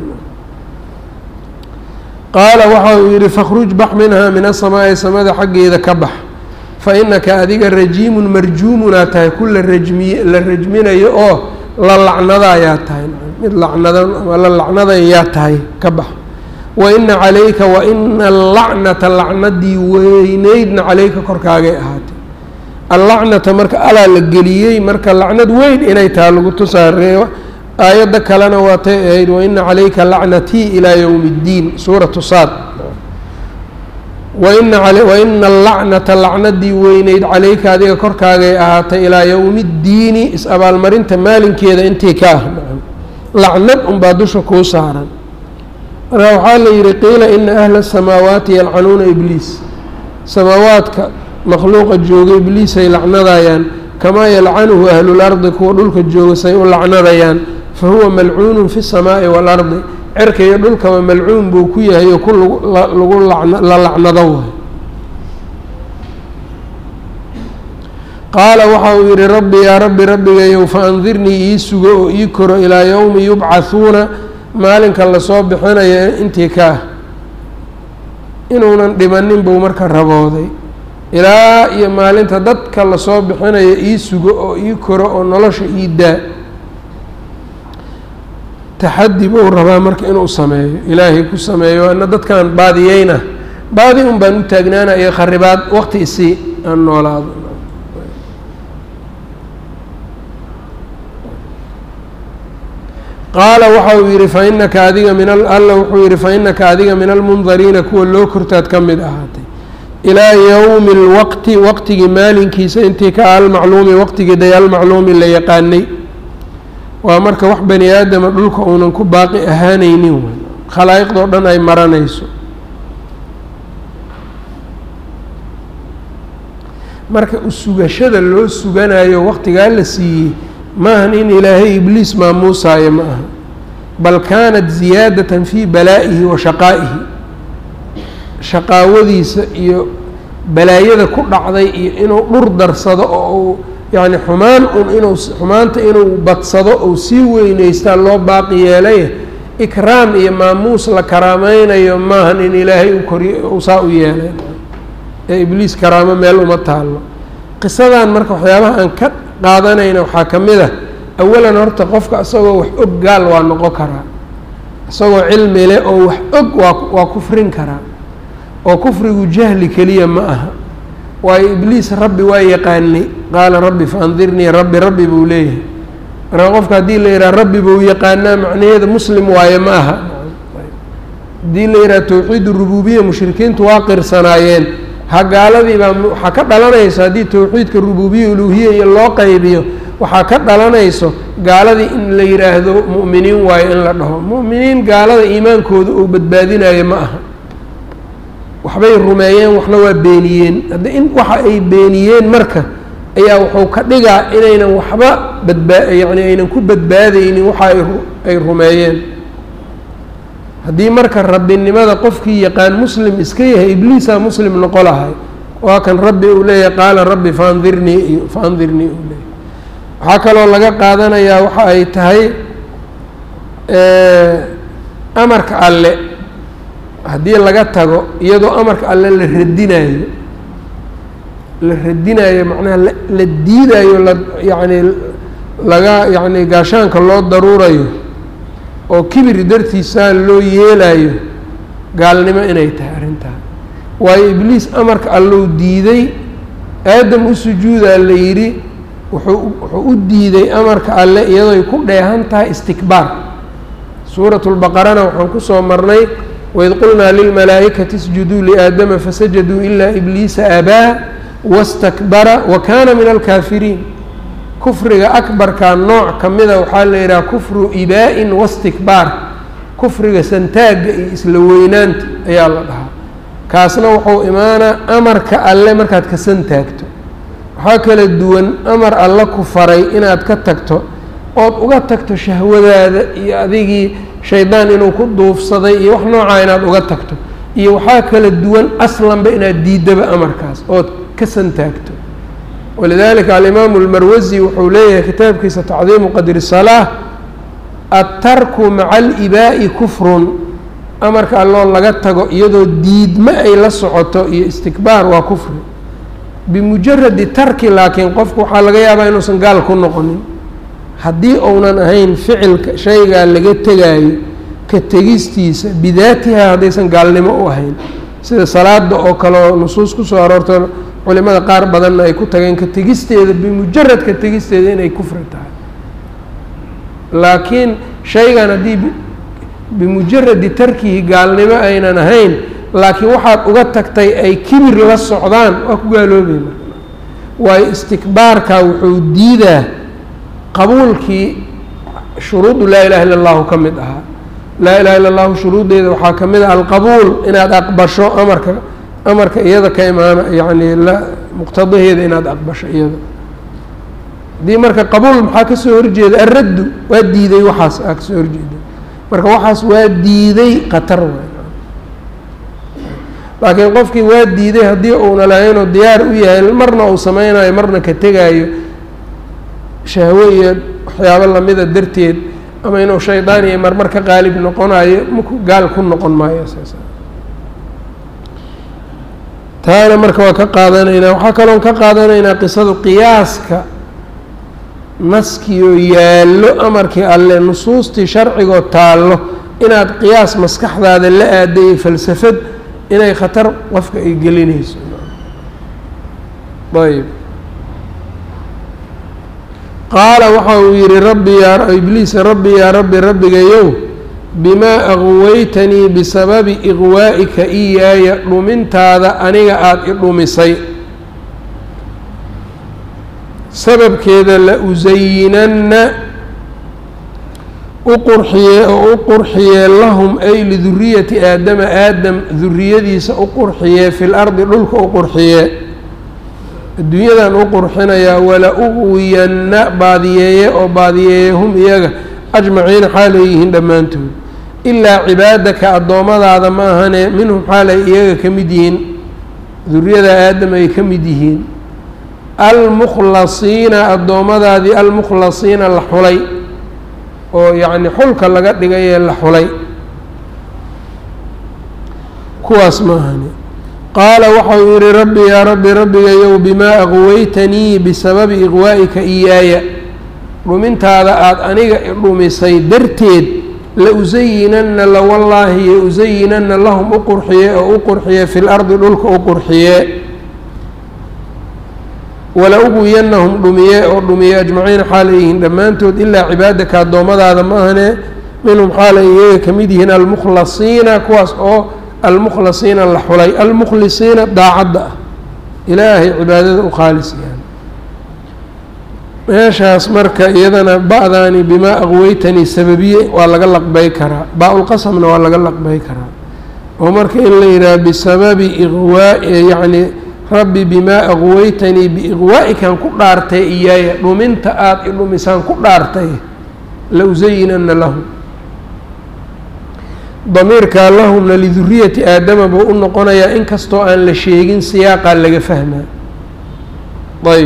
A: qaala waxa uu yidhi fakhruj bax minhaa min asamaa'i samada xaggeeda ka bax fa inaka adiga rajiimun marjuumunaa tahay ku la rajmiye la rajminayo oo la lacnadayaa tahay mid lacnadan ama la lacnadayaa tahay ka bax wa ina calayka wa ina allacnata lacnadii weyneydna calayka korkaagay ahaatay allacnata marka alaa la geliyey marka lacnad weyn inay taha lagu tusaareeyo aayadda kalena waatay ahayd waina calayka lacnatii ilaa yowmi اddiin suuratu saad waina waina allacnata lacnadii weyneyd calayka adiga korkaagay ahaatay ilaa yowmi اddiini is-abaalmarinta maalinkeeda intii ka ah lacnad unbaa dusha kuu saaran marka waxaa la yihi qiila ina ahla الsamaawaati yalcanuuna ibliis samaawaadka makhluuqa jooga ibliisay lacnadayaan kamaa yalcanuhu ahlulardi kuwa dhulka jooga say u lacnadayaan fa huwa malcuunun fi الsamaa'i waalardi cerka iyo dhulkaba malcuun buu ku yahay oo ku lagu la lacnado waay qaala waxa uu yihi rabbi yaa rabbi rabbigayow faandirnii ii sugo oo ii koro ilaa yowmi yubcahuuna maalinka lasoo bixinayo intii kaah inuunan dhimanin buu marka rabooday ilaa iyo maalinta dadka lasoo bixinayo ii sugo oo ii koro oo nolosha ii daa taxadi buu rabaa marka inuu sameeyo ilaahay ku sameeyo ana dadkan baadiyeyna baadi un baan u taagnaana iyo kharibaad waqti isii aan noolaado qaala waxa uu yihi fainaka adiga min alla wuxuu yihi fainaka adiga min almundariina kuwa loo kortaad ka mid ahaatay ilaa yowmi اlwaqti waqtigii maalinkiisa intii ka almacluumi waqtigii day almacluumi la yaqaanay waa marka wax bani aadama dhulka uunan ku baaqi ahaanaynin wey khalaa'iqdoo dhan ay maranayso marka usugashada loo suganayo waqtigaa la siiyey maahan in ilaahay ibliis maamuusaayo ma aha bal kaanat ziyaadatan fii balaa'ihi wa shaqaa'ihi shaqaawadiisa iyo balaayada ku dhacday iyo inuu dhur darsado oo uu yacni xumaan un inuu xumaanta inuu badsado ou sii weyneystaa loo baaqi yeelay ikraam iyo maamuus la karaameynayo maahan in ilaahay u koriy uu saa u yeelay ee ibliis karaamo meel uma taallo qisadan marka waxyaabaha aan ka qaadanayna waxaa ka mid ah awalan horta qofka isagoo wax og gaal waa noqon karaa isagoo cilmi leh oo wax og waa waa kufrin karaa oo kufrigu jahli keliya ma aha waayo ibliis rabbi waa yaqaanay qaala rabbi faandirnii rabbi rabbi buu leeyahay marka qofka haddii la yidhaha rabbi buu yaqaanaa macnaheeda muslim waaye ma aha haddii la yidhaha towxiid rububiya mushrikiintu waa qirsanaayeen ha gaaladii baa waxaa ka dhalanayso haddii towxiidka rububiya uluuhiya iyo loo qaybiyo waxaa ka dhalanayso gaaladii in la yidhaahdo mu'miniin waayo in la dhaho mu'miniin gaalada iimaankooda uu badbaadinayo ma aha waxbay rumeeyeen waxna waa beeniyeen hadda in waxa ay beeniyeen marka ayaa wuxuu ka dhigaa inaynan waxba badbaa yacni aynan ku badbaadaynin waxa ay ay rumeeyeen haddii marka rabbinimada qofkii yaqaan muslim iska yahay ibliisaa muslim noqo lahay waa kan rabbi uu leeyahay qaala rabbi faandirnii iyo faandirnii uu leeyahay waxaa kaloo laga qaadanayaa waxa ay tahay amarka alle haddii laga tago iyadoo amarka alle la radinaayo la radinaayo macnaha la diidayo la yacni laga yacni gaashaanka loo daruurayo oo kibir dartiisaa loo yeelayo gaalnimo inay tahay arrintaa waayo ibliis amarka allou diiday aadam u sujuudaa la yidhi wuxuu wuxuu u diiday amarka alle iyadooy ku dheehan tahay istikbaar suuratu lbaqarana waxaan kusoo marnay waid qulnaa lilmalaa'ikati isjuduu liaadama fasajaduu ilaa ibliisa abaa wastakbara wa kaana min alkaafiriin kufriga akbarka nooc ka mida waxaa la yidhaha kufru ibaa-in wastikbaar kufriga santaagga iyo isla weynaanta ayaa la dhahaa kaasna wuxuu imaanaa amarka alle markaad ka santaagto waxaa kala duwan amar alle ku faray inaad ka tagto ood uga tagto shahwadaada iyo adigii shaydaan inuu ku duufsaday iyo wax noocaa inaad uga tagto iyo waxaa kala duwan aslanba inaad diidaba amarkaas ood ka santaagto walidalika alimaamu almarwasi wuxuu leeyahay kitaabkiisa tacdiimu qadri salaa attarku maca alibaa'i kufrun amarka alloo laga tago iyadoo diidma ay la socoto iyo istikbaar waa kufri bimujaradi tarki laakiin qofku waxaa laga yaabaa inuusan gaal ku noqonin haddii uunan ahayn ficilka shaygaa laga tegaayo ka tegistiisa bidaatiha haddaysan gaalnimo u ahayn sida salaada oo kale oo nusuus kusoo aroorto culimada qaar badanna ay ku tageen ka tegisteeda bimujarad ka tegisteeda inay kufri tahay laakiin shaygan haddii bimujaradi tarkihi gaalnimo aynan ahayn laakiin waxaad uga tagtay ay kibir la socdaan waa ku gaaloobay marka waayo istikbaarka wuxuu diidaa qabuulkii shuruudu laa ilaha illa allahu ka mid ahaa laa ilaha illa allahu shuruuddeeda waxaa ka mid ah alqabuul inaad aqbasho amarka amarka iyada ka imaana yacni la muqtadaheeda inaad aqbasho iyada haddii marka qabuul maxaa kasoo horjeeda alraddu waa diiday waxaas aa kasoo horjeeda marka waxaas waa diiday khatar waay laakiin qofkii waa diiday haddii uuna lahaynoo diyaar u yahay marna uu sameynayo marna ka tegaayo shahwo iyo waxyaabo lamida darteed ama inuu shaydaan iyo marmar ka qaalib noqonayo maku gaal ku noqon maayo saas taana marka waa ka qaadanaynaa waxaa kaloon ka qaadanaynaa qisadu qiyaaska naskiioo yaallo amarkii alle nusuustii sharcigoo taallo inaad qiyaas maskaxdaada la aadayo falsafad inay khatar qofka ay gelinayso ayb qaala waxa uu yihi rabbi yaa ibliis rabbi yaa rabbi rabbigayow bimaa aqwaytanii bisababi iqwaa'ika iyaaya dhumintaada aniga aada i dhumisay sababkeeda la usayinanna u qurxiyee oo u qurxiyee lahum ay liduriyati aadama aadam duriyadiisa u qurxiyee fi lardi dhulka u qurxiyee adduunyadan u qurxinayaa wala uwiyanna baadiyeeye oo baadiyeeye hum iyaga ajmaciina xaalay yihiin dhammaantood ilaa cibaadaka addoommadaada ma ahane minhum xaalay iyaga ka mid yihiin duriyada aadam ay ka mid yihiin almukhlasiina addoommadaadii almukhlasiina la xulay oo yacni xulka laga dhigayee la xulay kuwaas ma ahani qaala waxau yihi rabbi yaa rabbi rabbigayow bimaa aqwaytanii bisababi iqwaa'ika iyaaya dhumintaada aada aniga dhumisay darteed la usayinanna la wallaahi yo usayinanna lahum u qurxiye oo u qurxiye fi lardi dhulka u qurxiye wala uguyanahum dhumiye oo dhumiye ajmaciina xaalay yihiin dhammaantood ilaa cibaadaka addoommadaada ma ahane minhum xaalay iyaga ka mid yihiin almukhlasiina kuwaas oo almukhlasiina la xulay almukhlisiina daacadda ah ilaahay cibaadada u khaalis yahan meeshaas marka iyadana ba-daani bimaa aqweytanii sababiye waa laga laqbay karaa baa-ulqasamna waa laga laqbay karaa oo marka in la yidhaha bisababi iqwaa yacni rabbi bimaa aqweytanii biiqwaa'ikan ku dhaartay iyaaya dhuminta aada i dhumisaan ku dhaartay la usayinana lahum damiirkaa lahumna liduriyati aadama buu u noqonayaa inkastoo aan la sheegin siyaaqaa laga fahmaa ayb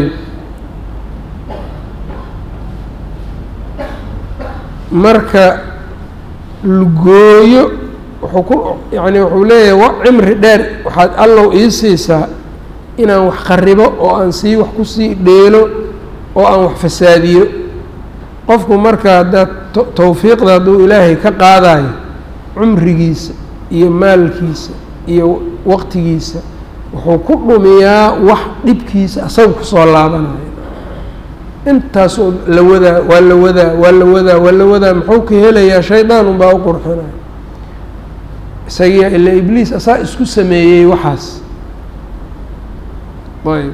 A: marka lugooyo wuxuu ku yacni wuxuu leeyahay wa cimri dheer waxaad allow ii siisaa inaan wax qaribo oo aan sii wax kusii dheelo oo aan wax fasaadiyo qofku marka haddaad tawfiiqda hadduu ilaahay ka qaadayo cumrigiisa iyo maalkiisa iyo waqtigiisa wuxuu ku dhumiyaa wax dhibkiisa asaga kusoo laabanayo intaasoo la wadaa waa la wadaa waa la wadaa waa la wadaa muxuu ka helayaa shaydaan unbaa u qurxinaya isagiya ila ibliis asaa isku sameeyey waxaas ayb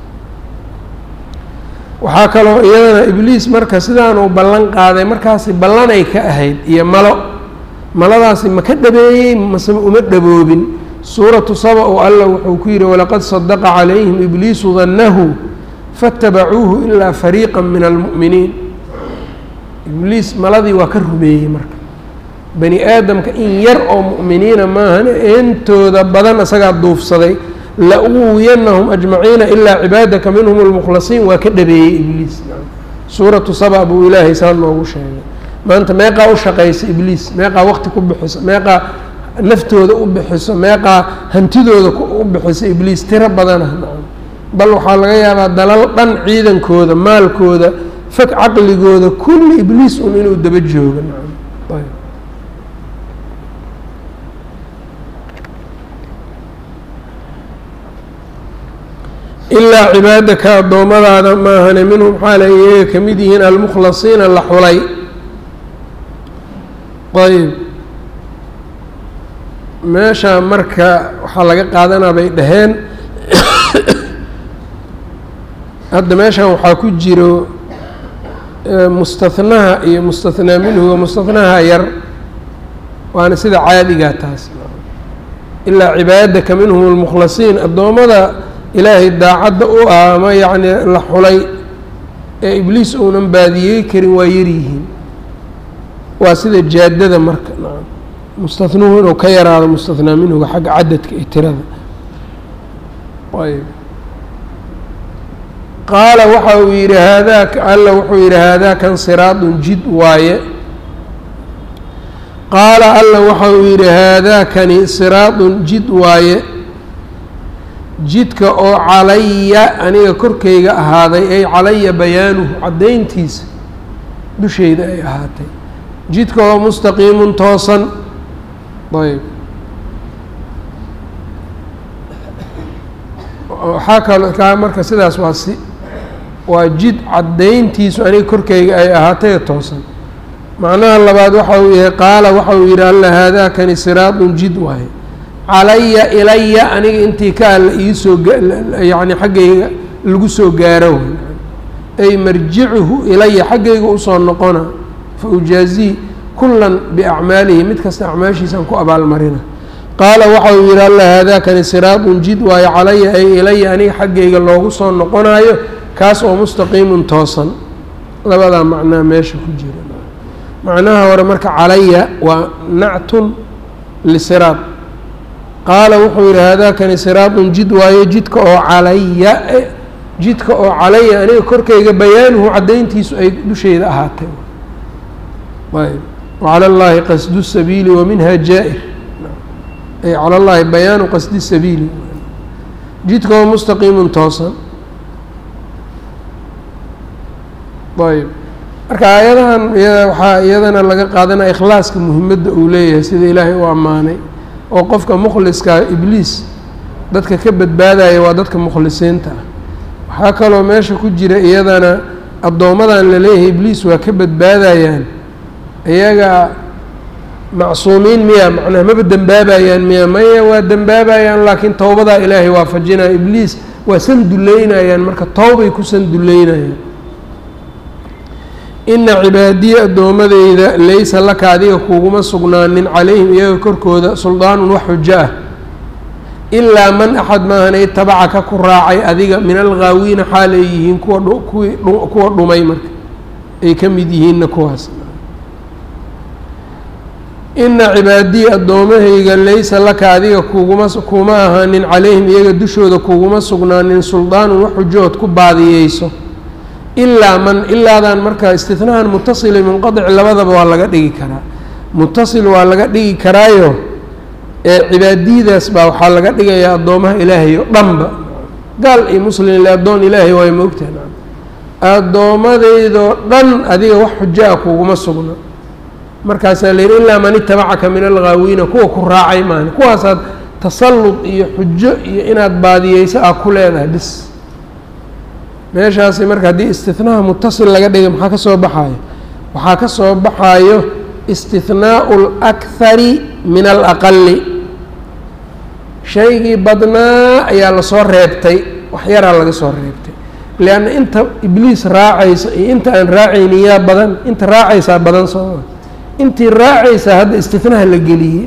A: waxaa kaloo iyadana ibliis marka sidaanuu ballan qaaday markaasi ballanay ka ahayd iyo malo maladaasi ma ka dhabeeyey mase uma dhaboobin suuratu saba oo alla wuxuu ku yidhi walaqad sadaqa calayhim ibliisu dannahu faatabacuuhu ilaa fariiqa min almu'miniin ibliis maladii waa ka rumeeyey marka bani aadamka in yar oo mu'miniina maahane intooda badan isagaa duufsaday la uwiyanahum ajmaciina ilaa cibaadaka minhum almukhlasiin waa ka dhabeeyey ibliis suuratu saba buu ilaahay saa noogu sheegay maanta meeqaa u shaqaysa ibliis meeqaa waqti ku bixiso meeqaa naftooda u bixiso meeqaa hantidooda u bixiso ibliis tiro badanah bal waxaa laga yaabaa dalal dhan ciidankooda maalkooda fag caqligooda kulli ibliis un inuu daba joogo ilaa cibaadaka addoommadaada maahane minhum xaala iyaga ka mid yihiin almukhlasiina la xulay ayb meesha marka waxaa laga qaadanaa bay dhaheen hadda meeshan waxaa ku jiro mustahnaha iyo mustathnaa minhuga mustahnaha yar waana sida caadigaa taas ilaa cibaadaka minhum almukhlasiin addoommada ilaahay daacadda u ah ama yacni la xulay ee ibliis uunan baadiyey karin waa yaryihiin waa sida jaadada marka mustathnuhu inuu ka yaraado mustathnaa minhuga xagga cadadka iyo tirada ayb qaala waxa uu yidhi haadaaka alla wuxuu yidhi haadaakan siraadun jid waaye qaala alla waxa uu yidhi haadaakani siraadun jid waaye jidka oo calaya aniga korkayga ahaaday ay calaya bayaanuhu caddayntiisa dushayda ay ahaatay jidka oo mustaqiimun toosan ayb waxaa kaloo kaa marka sidaas waa si waa jid caddayntiisu aniga korkayga ay ahaatay toosan macnaha labaad waxa uu yahay qaala waxa uu yidhi alla haadaakani siraadun jid waaye calaya ilaya aniga intii ka alla iisoo yacni xaggayga lagu soo gaaro ay marjicuhu ilaya xaggayga usoo noqona fa ujaazii kullan biacmaalihi mid kasta acmaashiisaan ku abaalmarina qaala waxa uu yidhi alla haadaakani siraadun jid waayo calaya ay ilaya aniga xaggayga loogu soo noqonayo kaas oo mustaqiimun toosan labadaa macnaa meesha ku jira macnaha hore marka calaya waa nactun lisiraad qaala wuxuu yidhi haadaakani siraadun jid waayo jidka oo calaya jidka oo calaya aniga korkayga bayaanuhu caddayntiisu ay dushayda ahaatay ayb wacala llaahi qasdu sabiili wa minha jaa-ir ay cala llaahi bayaanu qasdi sabiili jidka oo mustaqiimun toosan ayb marka aayadahan waxaa iyadana laga qaadanaya ikhlaaska muhimadda uu leeyahay sida ilaahay u ammaanay oo qofka mukhliska ibliis dadka ka badbaadaya waa dadka mukhlisiinta ah waxaa kaloo meesha ku jira iyadana addoommadan laleeyahay ibliis waa ka badbaadayaan iyaga macsuumiin miya macnaha maba dembaabayaan miya maya waa dembaabayaan laakiin towbadaa ilaahay waafajinaya ibliis waa san duleynayaan marka towbay ku san duleynayaan ina cibaadiya addoomadeyda laysa laka adiga kuguma sugnaanin calayhim iyaga korkooda suldaanun wax xujo ah ilaa man axad maahan itabacaka ku raacay adiga min alghaawiina xaal ay yihiin kuwa kuwii kuwa dhumay marka ay ka mid yihiinna kuwaas ina cibaadiya addoomahayga laysa laka adiga kuguma kuma ahaanin calayhim iyaga dushooda kuguma sugnaanin suldaanun wax xujood ku baadiyeyso ilaa man ilaadan markaa istinahan mutasili munqadic labadaba waa laga dhigi karaa mutasil waa laga dhigi karaayo ee cibaadiyadaas baa waxaa laga dhigayaa addoomaha ilaahay oo dhanba gaal iyo muslim ile addoon ilaahay waay moogtaha addoommadeydoo dhan adiga wax xujo ah kuguma sugna markaasaa la yidhi ilaa man itabacaka min alghaawiina kuwa ku raacay maani kuwaasaad tasallud iyo xujo iyo inaad baadiyeyso ah ku leedahay bis meeshaasi marka haddii istinaha mutasil laga dhigay maxaa ka soo baxaayo waxaa ka soo baxaayo istihnaau اlakhari min alaqali shaygii badnaa ayaa lasoo reebtay wax yaraa laga soo reebtay lianna inta ibliis raacaysa iyo inta aan raacaynin yaa badan inta raacaysaa badan sooma intii raacaysaa hadda istihnaha la geliyey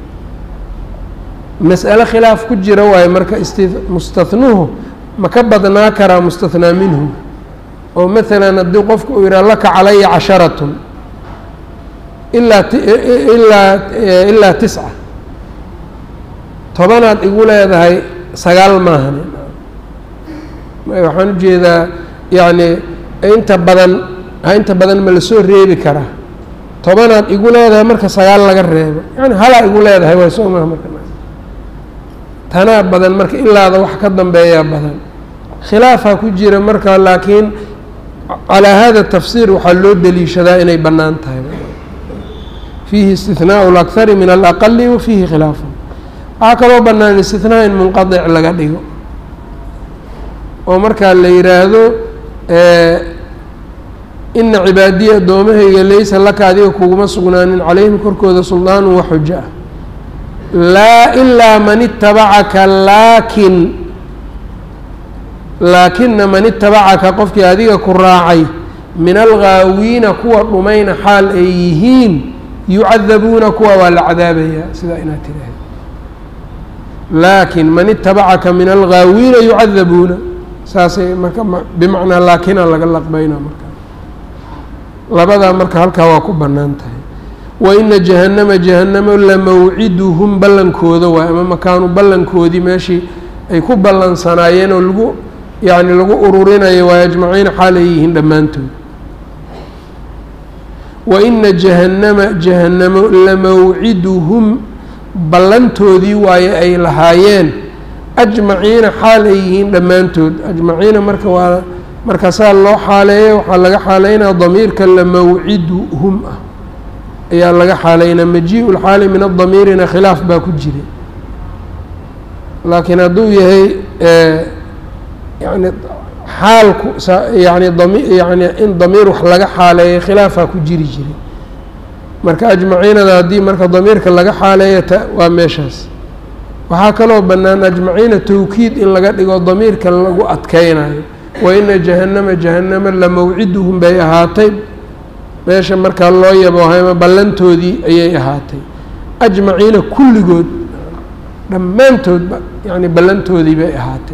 A: mas'alo khilaaf ku jira waayo marka isti mustathnuhu ma ka badnaa karaa mustathnaa minhu oo maalan haddii qofku uu yidhaha laka calaya casharatun ilaa ilaa ilaa tisca tobanaad igu leedahay sagaal maahan waxaan ujeedaa yacni inta badan inta badan ma lasoo reebi karaa tobanaad igu leedahay marka sagaal laga reebo yani halaa igu leedahay waay soo maha marka tanaa badan marka ilaada wax ka dambeeyaa badan khilaafaa ku jira marka laakiin calaa hada tafsiir waxaa loo deliishadaa inay bannaan tahay fiihi istihnaau اlakhari min alaqali wa fiihi khilaafun waxaa kaloo bannaan istihnaaa in munqadic laga dhigo oo markaa la yidhaahdo ina cibaadiya addoomahayga laysa laka adiga kuguma sugnaanin calayhim korkooda suldaanu wa xujo ah laa ilaa man itabacaka laakin laakina man itabacaka qofkii adiga ku raacay min alghaawiina kuwa dhumayna xaal ay yihiin yucadabuuna kuwa waa la cadaabayaa sidaa inaad tiraahda laakin man itabacaka min alghaawiina yucadabuuna saasay marka bimacnaa laakina laga laqbayna marka labadaa marka halkaa waa ku bannaan tahay wa ina jahannama jahannamo lamawciduhum ballankooda waay ama makaanu ballankoodii meeshii ay ku ballansanaayeen oo lagu yacni lagu ururinayo waa ajmaciina xaal ay yihiin dhammaantood wa ina jahannama jahannamo lamawciduhum ballantoodii waaye ay lahaayeen ajmaciina xaal ay yihiin dhammaantood ajmaciina marka waa marka saa loo xaaleeyo waxaa laga xaaleynaa damiirka lamawciduhum ah ayaa laga xaaleynaa maji-u lxaali min adamiirina khilaaf baa ku jira laakiin hadduu yahay yani xaalku yani dami yani in damiir wax laga xaaleeyo khilaafaa ku jiri jiray marka ajmaciinada haddii marka damiirka laga xaaleeyo ta waa meeshaas waxaa kaloo bannaan ajmaciina tawkiid in laga dhigo damiirka lagu adkeynayo wa ina jahannama jahannama lamawciduhum bay ahaatay meesha markaa loo yaboohayma ballantoodii ayay ahaatay ajmaciina kulligood dhammaantoodba yani ballantoodii bay ahaatay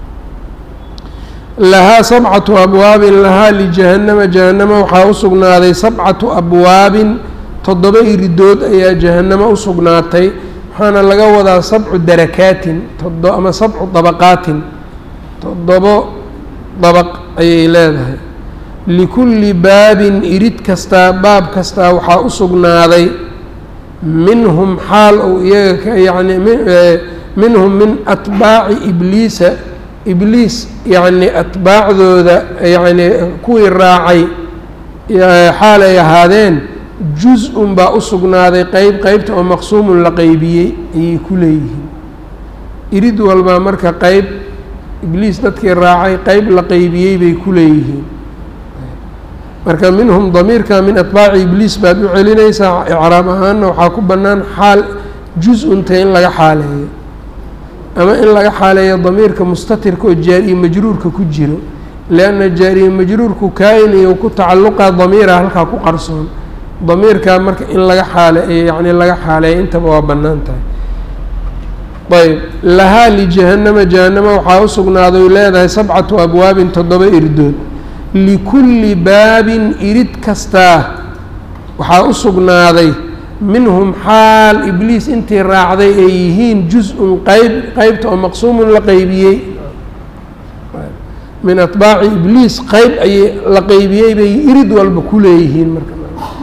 A: lahaa sabcatu abwaabin lahaa lijahannama jahannama waxaa u sugnaaday sabcatu abwaabin toddoba iridood ayaa jahannamo u sugnaatay waxaana laga wadaa sabcu darakaatin todo ama sabcu dabaqaatin toddobo dabaq ayay leedahay likulli baabin irid kastaa baab kastaa waxaa u sugnaaday minhum xaal ou iyaga ka yacni minhum min atbaaci ibliisa ibliis yacni atbaacdooda yacni kuwii raacay xaal ay ahaadeen juz-un baa u sugnaaday qeyb qeybta oo maqsuumun la qeybiyey ayay ku leeyihiin irid walbaa marka qeyb ibliis dadkii raacay qeyb la qeybiyey bay ku leeyihiin marka minhum damiirka min atbaaci ibliis baad u celinaysaa icraab ahaanna waxaa ku bannaan xaal juz-unta in laga xaaleeyo ama in laga xaaleeyo damiirka mustatirka oo jaar iyo majruurka ku jiro lianna jaariye majruurku kaa-in iyo ku tacalluqa damiira halkaa ku qarsoon damiirkaa marka in laga xaale yacni laga xaaleeya intaba waa bannaan tahay ayb lahaa lijahannama jahannama waxaa u sugnaaday leedahay sabcatu abwaabin toddoba irdood likulli baabin irid kastaa waxaa u sugnaaday minhum xaal ibliis intii raacday ay yihiin juz-un qeyb qeybta oo maqsuumun la qeybiyey min atbaaci ibliis qeyb ayay la qeybiyey bay irid walba ku leeyihiin marka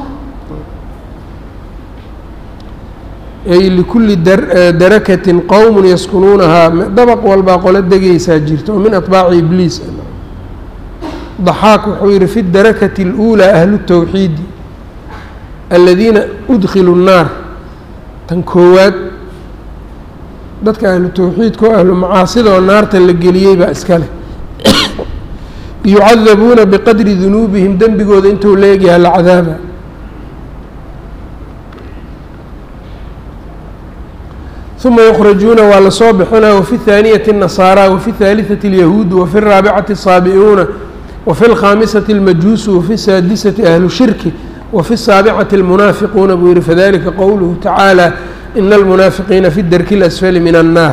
A: ay likulli darakatin qowmun yaskunuunahaa dabaq walbaa qolo degaysaa jirta oo min atbaaci ibliis daxaaq wuxuu yihi fi darakati اluulaa ahlu tawxiidi aladiina udkhilu الnaar tan koowaad dadka ahlu tawxiidka oo ahlu macaasida oo naarta la geliyey baa iska leh yucadabuuna biqadri dunuubihim dembigooda intuu leegyahay la cadaaba uma yukrajuuna waa lasoo bixinaa wafi اthaaniyati الnasaara wafi اthaaliثati اlyahuudu wafi الraabicati الsaabicuuna wafi اlkhaamisati اlmajuusu wafi الsaadisati ahlu shirki wafi الsaabicati اlmunaafiquuna buu yihi fadalika qowluhu tacaalى ina almunaafiqiina fi darki اlasfali min الnaar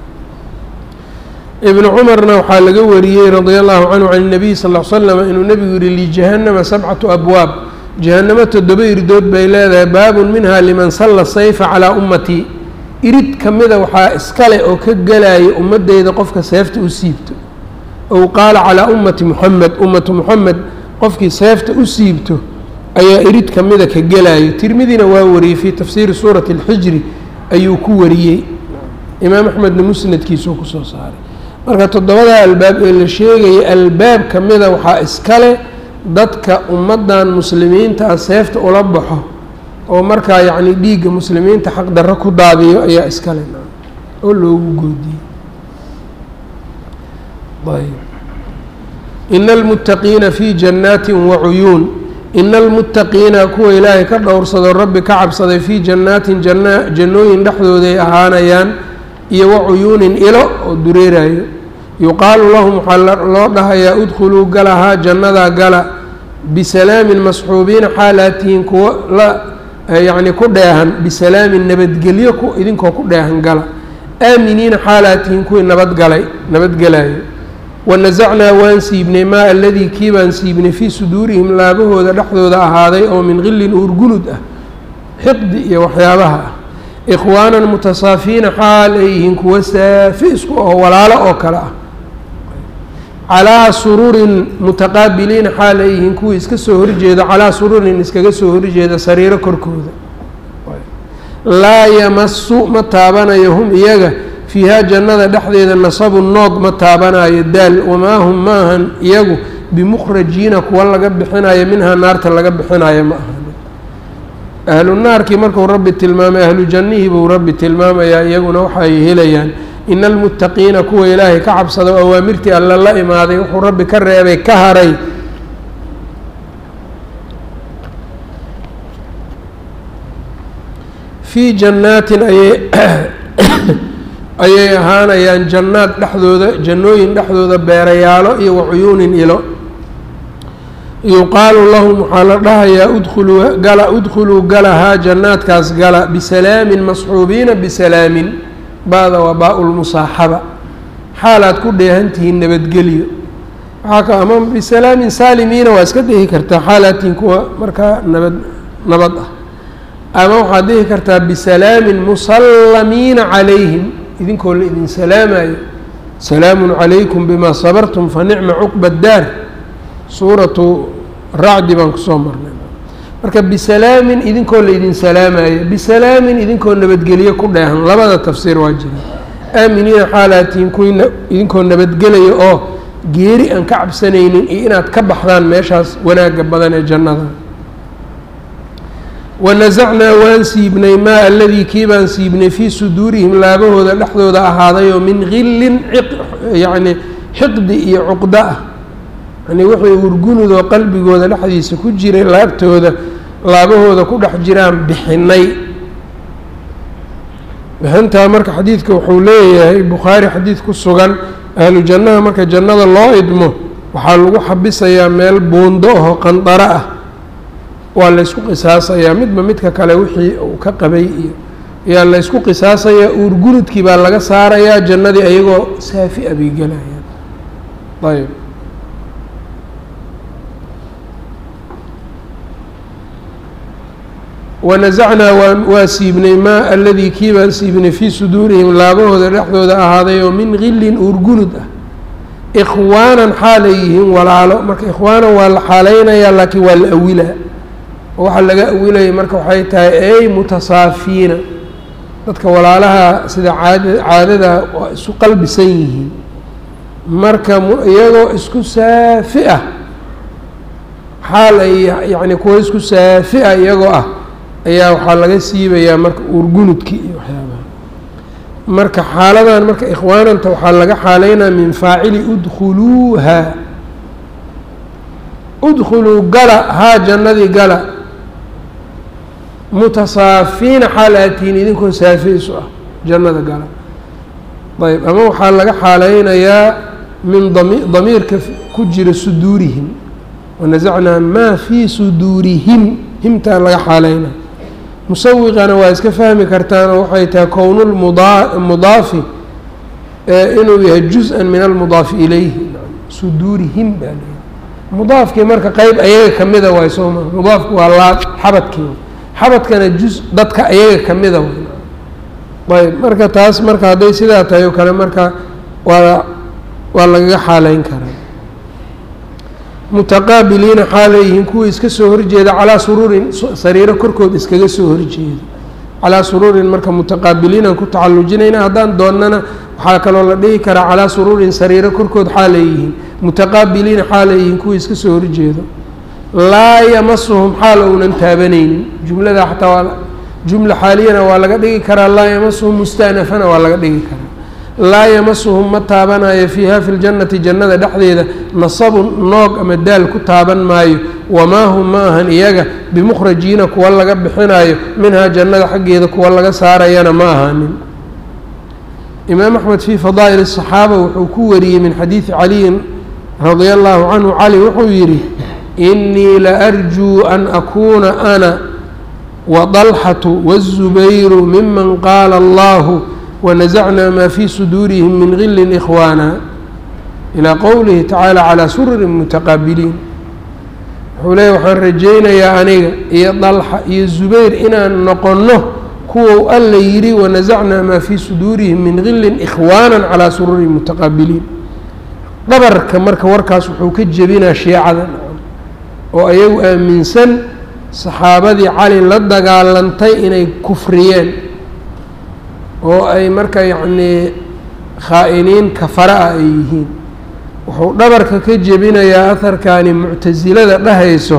A: ibnu cumarna waxaa laga wariyey radia allahu canhu can الnabiy sal ll slam inuu nebigu yihi lijahannama sabcatu abwaab jahannamo toddoba irdood bay leedahay baabun minha liman salla sayfa calaa ummatii irid ka mida waxaa iskale oo ka gelaya ummadeyda qofka seefta u siibto ow qaala calaa ummati muxamed ummatu muxamed qofkii seefta u siibto ayaa irid ka mida ka gelayo tirmidina waa wariyey fii tafsiiri suurati اlxijri ayuu ku wariyey imaam axmedna musnadkiisuu kusoo saaray marka toddobada albaab ee la sheegaya albaab ka mida waxaa iskale dadka ummaddan muslimiinta ah seefta ula baxo oo markaa yacni dhiigga muslimiinta xaq darro ku daadiyo ayaa iskale oo loogu goodiyey ayb ina almuttaqiina fii jannaatin wacuyuun ina almuttaqiina kuwa ilaahay ka dhowrsado rabbi ka cabsaday fii jannaatin janna jannooyin dhexdooday ahaanayaan iyo wacuyuunin ilo oo dureerayo yuqaalu lahum waxaa loo dhahayaa udkhuluu galahaa jannadaa gala bisalaamin masxuubiina xaalaatihiin kuwa la yacni ku dheehan bisalaamin nabadgelyo ku idinkoo ku dheehan gala aaminiina xaalaatihiin kuwii nabadgalay nabadgelayo wanasacnaa waan siibnay maa aladii kii baan siibnay fii suduurihim laabahooda dhexdooda ahaaday oo min qillin uurgunud ah xiqdi iyo waxyaabaha ah ikhwaanan mutasaafiina xaal ay yihiin kuwa saafi isku oo walaalo oo kale ah calaa sururin mutaqaabiliina xaal ay yihiin kuwii iska soo horjeeda calaa sururin iskaga soo horjeeda sariiro korkooda laa yamasu ma taabanayo hum iyaga fiihaa jannada dhexdeeda nasabu noog ma taabanayo daal wamaa hum maahan iyagu bimukhrajiina kuwa laga bixinayo minhaa naarta laga bixinayo ma ahan ahlu naarkii markuu rabbi tilmaamay ahlu jannihii buu rabbi tilmaamayaa iyaguna waxaay helayaan ina almuttaqiina kuwa ilaahay ka cabsado awaamirtii alle la imaaday wuxuu rabbi ka reebay ka haray fii jannaatin ayay ayay ahaanayaan jannaad dhexdooda jannooyin dhexdooda beerayaalo iyo wacuyuunin ilo yuqaalu lahum waxaa la dhahayaa udkhuluu gala udkhuluu galahaa jannaadkaas gala bisalaamin masxuubiina bisalaamin ba-da waa baa-u lmusaaxaba xaalaad ku dheehantihiin nabadgelyo waxaa ka ama bisalaamin saalimiina waa iska dhihi kartaa xaalaadtihiin kuwa markaa nabad nabad ah ama waxaad dhihi kartaa bisalaamin musallamiina calayhim idinkoo la idin salaamayo salaamun calaykum bimaa sabartum fa nicma cuqba daar suuratu racdi baan kusoo marnay marka bisalaamin idinkoo laydin salaamayo bisalaamin idinkoo nabadgelyo ku dheehan labada tafsiir waa jira aaminiina xaalaatihiin kuwii idinkoo nabadgelaya oo geeri aan ka cabsanaynin iyo inaad ka baxdaan meeshaas wanaagga badan ee jannada wanasacnaa waan siibnay maa aladii kii baan siibnay fii suduurihim laabahooda dhexdooda ahaadayoo min gillin yacni xiqdi iyo cuqdo ah yani wixii urgunudoo qalbigooda dhexdiisa ku jiray laabtooda laabahooda ku dhex jiraan bixinay bixintaa marka xadiidka wuxuu leeyahay bukhaari xadiid ku sugan ahlu jannaha marka jannada loo idmo waxaa lagu xabisayaa meel buundo aho qandaro ah waa laysku qisaasayaa midba midka kale wixii uu ka qabay iyo ayaa laysku qisaasayaa uurgurudkii baa laga saarayaa jannadii ayagoo saafi a bay gelayaan ayb wanasacnaa waa waa siibnay maa aladii kii baan siibnay fii suduurihim laabahooda dhexdooda ahaaday oo min gillin uurgunud ah ikhwaanan xaalay yihiin walaalo marka ikhwaanan waa la xaaleynayaa laakiin waa la awilaa oo waxaa laga awilaya marka waxay tahay ey mutasaafiina dadka walaalaha sida caad caadada waa isu qalbisan yihiin marka iyagoo isku saafi ah xaal ay yacni kuwa isku saafi ah iyagoo ah ayaa waxaa laga siibayaa marka uurgunudki iyo waxyaabaha marka xaaladan marka ikhwaananta waxaa laga xaaleynaa min faacili udkhuluuha udkhuluu gala haa jannadii gala mutasaafiina xaal aatihiin idinkoo saafiysu ah jannada gala ayb ama waxaa laga xaaleynayaa min dami damiirka ku jira suduurihim wanasacnaa maa fii suduurihim himtaa laga xaaleynaa musawiqana waa iska fahmi kartaanoo waxay tahay kownulmudaafi inuu yahay juz-an min almudaafi ilayhi suduurihim baa leeyahy mudaafkii marka qeyb ayaga kamida waay soo maa mudaafku waa laa xabadkii xabadkana juz dadka ayaga kamida way ayb marka taas marka hadday sidaa tahay oo kale marka waa waa lagaga xaaleyn karaa mutaqaabiliina xaaleyihiin kuwii iska soo horjeeda calaa suruurin sariiro korkood iskaga soo horjeeda calaa suruurin marka mutaqaabiliinaan ku tacalujinayna haddaan doonnana waxaa kaloo la dhihi karaa calaa suruurin sariiro korkood xaaleyihiin mutaqaabiliina xaaleyihiin kuwii iska soo horjeeda laa yamasuhum xaal ounan taabanaynin jumlada xataa waa jumla xaaliyana waa laga dhigi karaa laa yamasuhum mustaanafana waa laga dhigi karaa laa yamasuhum ma taabanayo fiiha fi ljannati jannada dhexdeeda nasabun noog ama daal ku taaban maayo wamaa hum ma ahan iyaga bimukhrajiina kuwa laga bixinayo minhaa jannada xaggeeda kuwa laga saarayana ma ahaanin imaam axmed fii fadaa'il الصaxaaba wuxuu ku wariyey min xadiidi caliyin radia allahu canhu cali wuxuu yidhi inii laarjuu an akuuna ana waطalxatu wالzubayru miman qaala allahu wanasacnaa maa fii suduurihim min gilin ikhwaana ilaa qowlihi tacaala calaa sururin mutaqaabiliin wuxuu leeya waxaan rajaynayaa aniga iyo dalxa iyo zubayr inaan noqonno kuwou alla yidhi wanasacnaa maa fii suduurihim min gilin ikhwaanan calaa sururin mutaqaabiliin dhabarka marka warkaas wuxuu ka jebinaa shiicada oo ayagu aaminsan saxaabadii cali la dagaalantay inay kufriyeen oo ay marka yacnii khaa-iniin kafara ah ay yihiin wuxuu dhabarka ka jebinayaa aharkani muctasilada dhahayso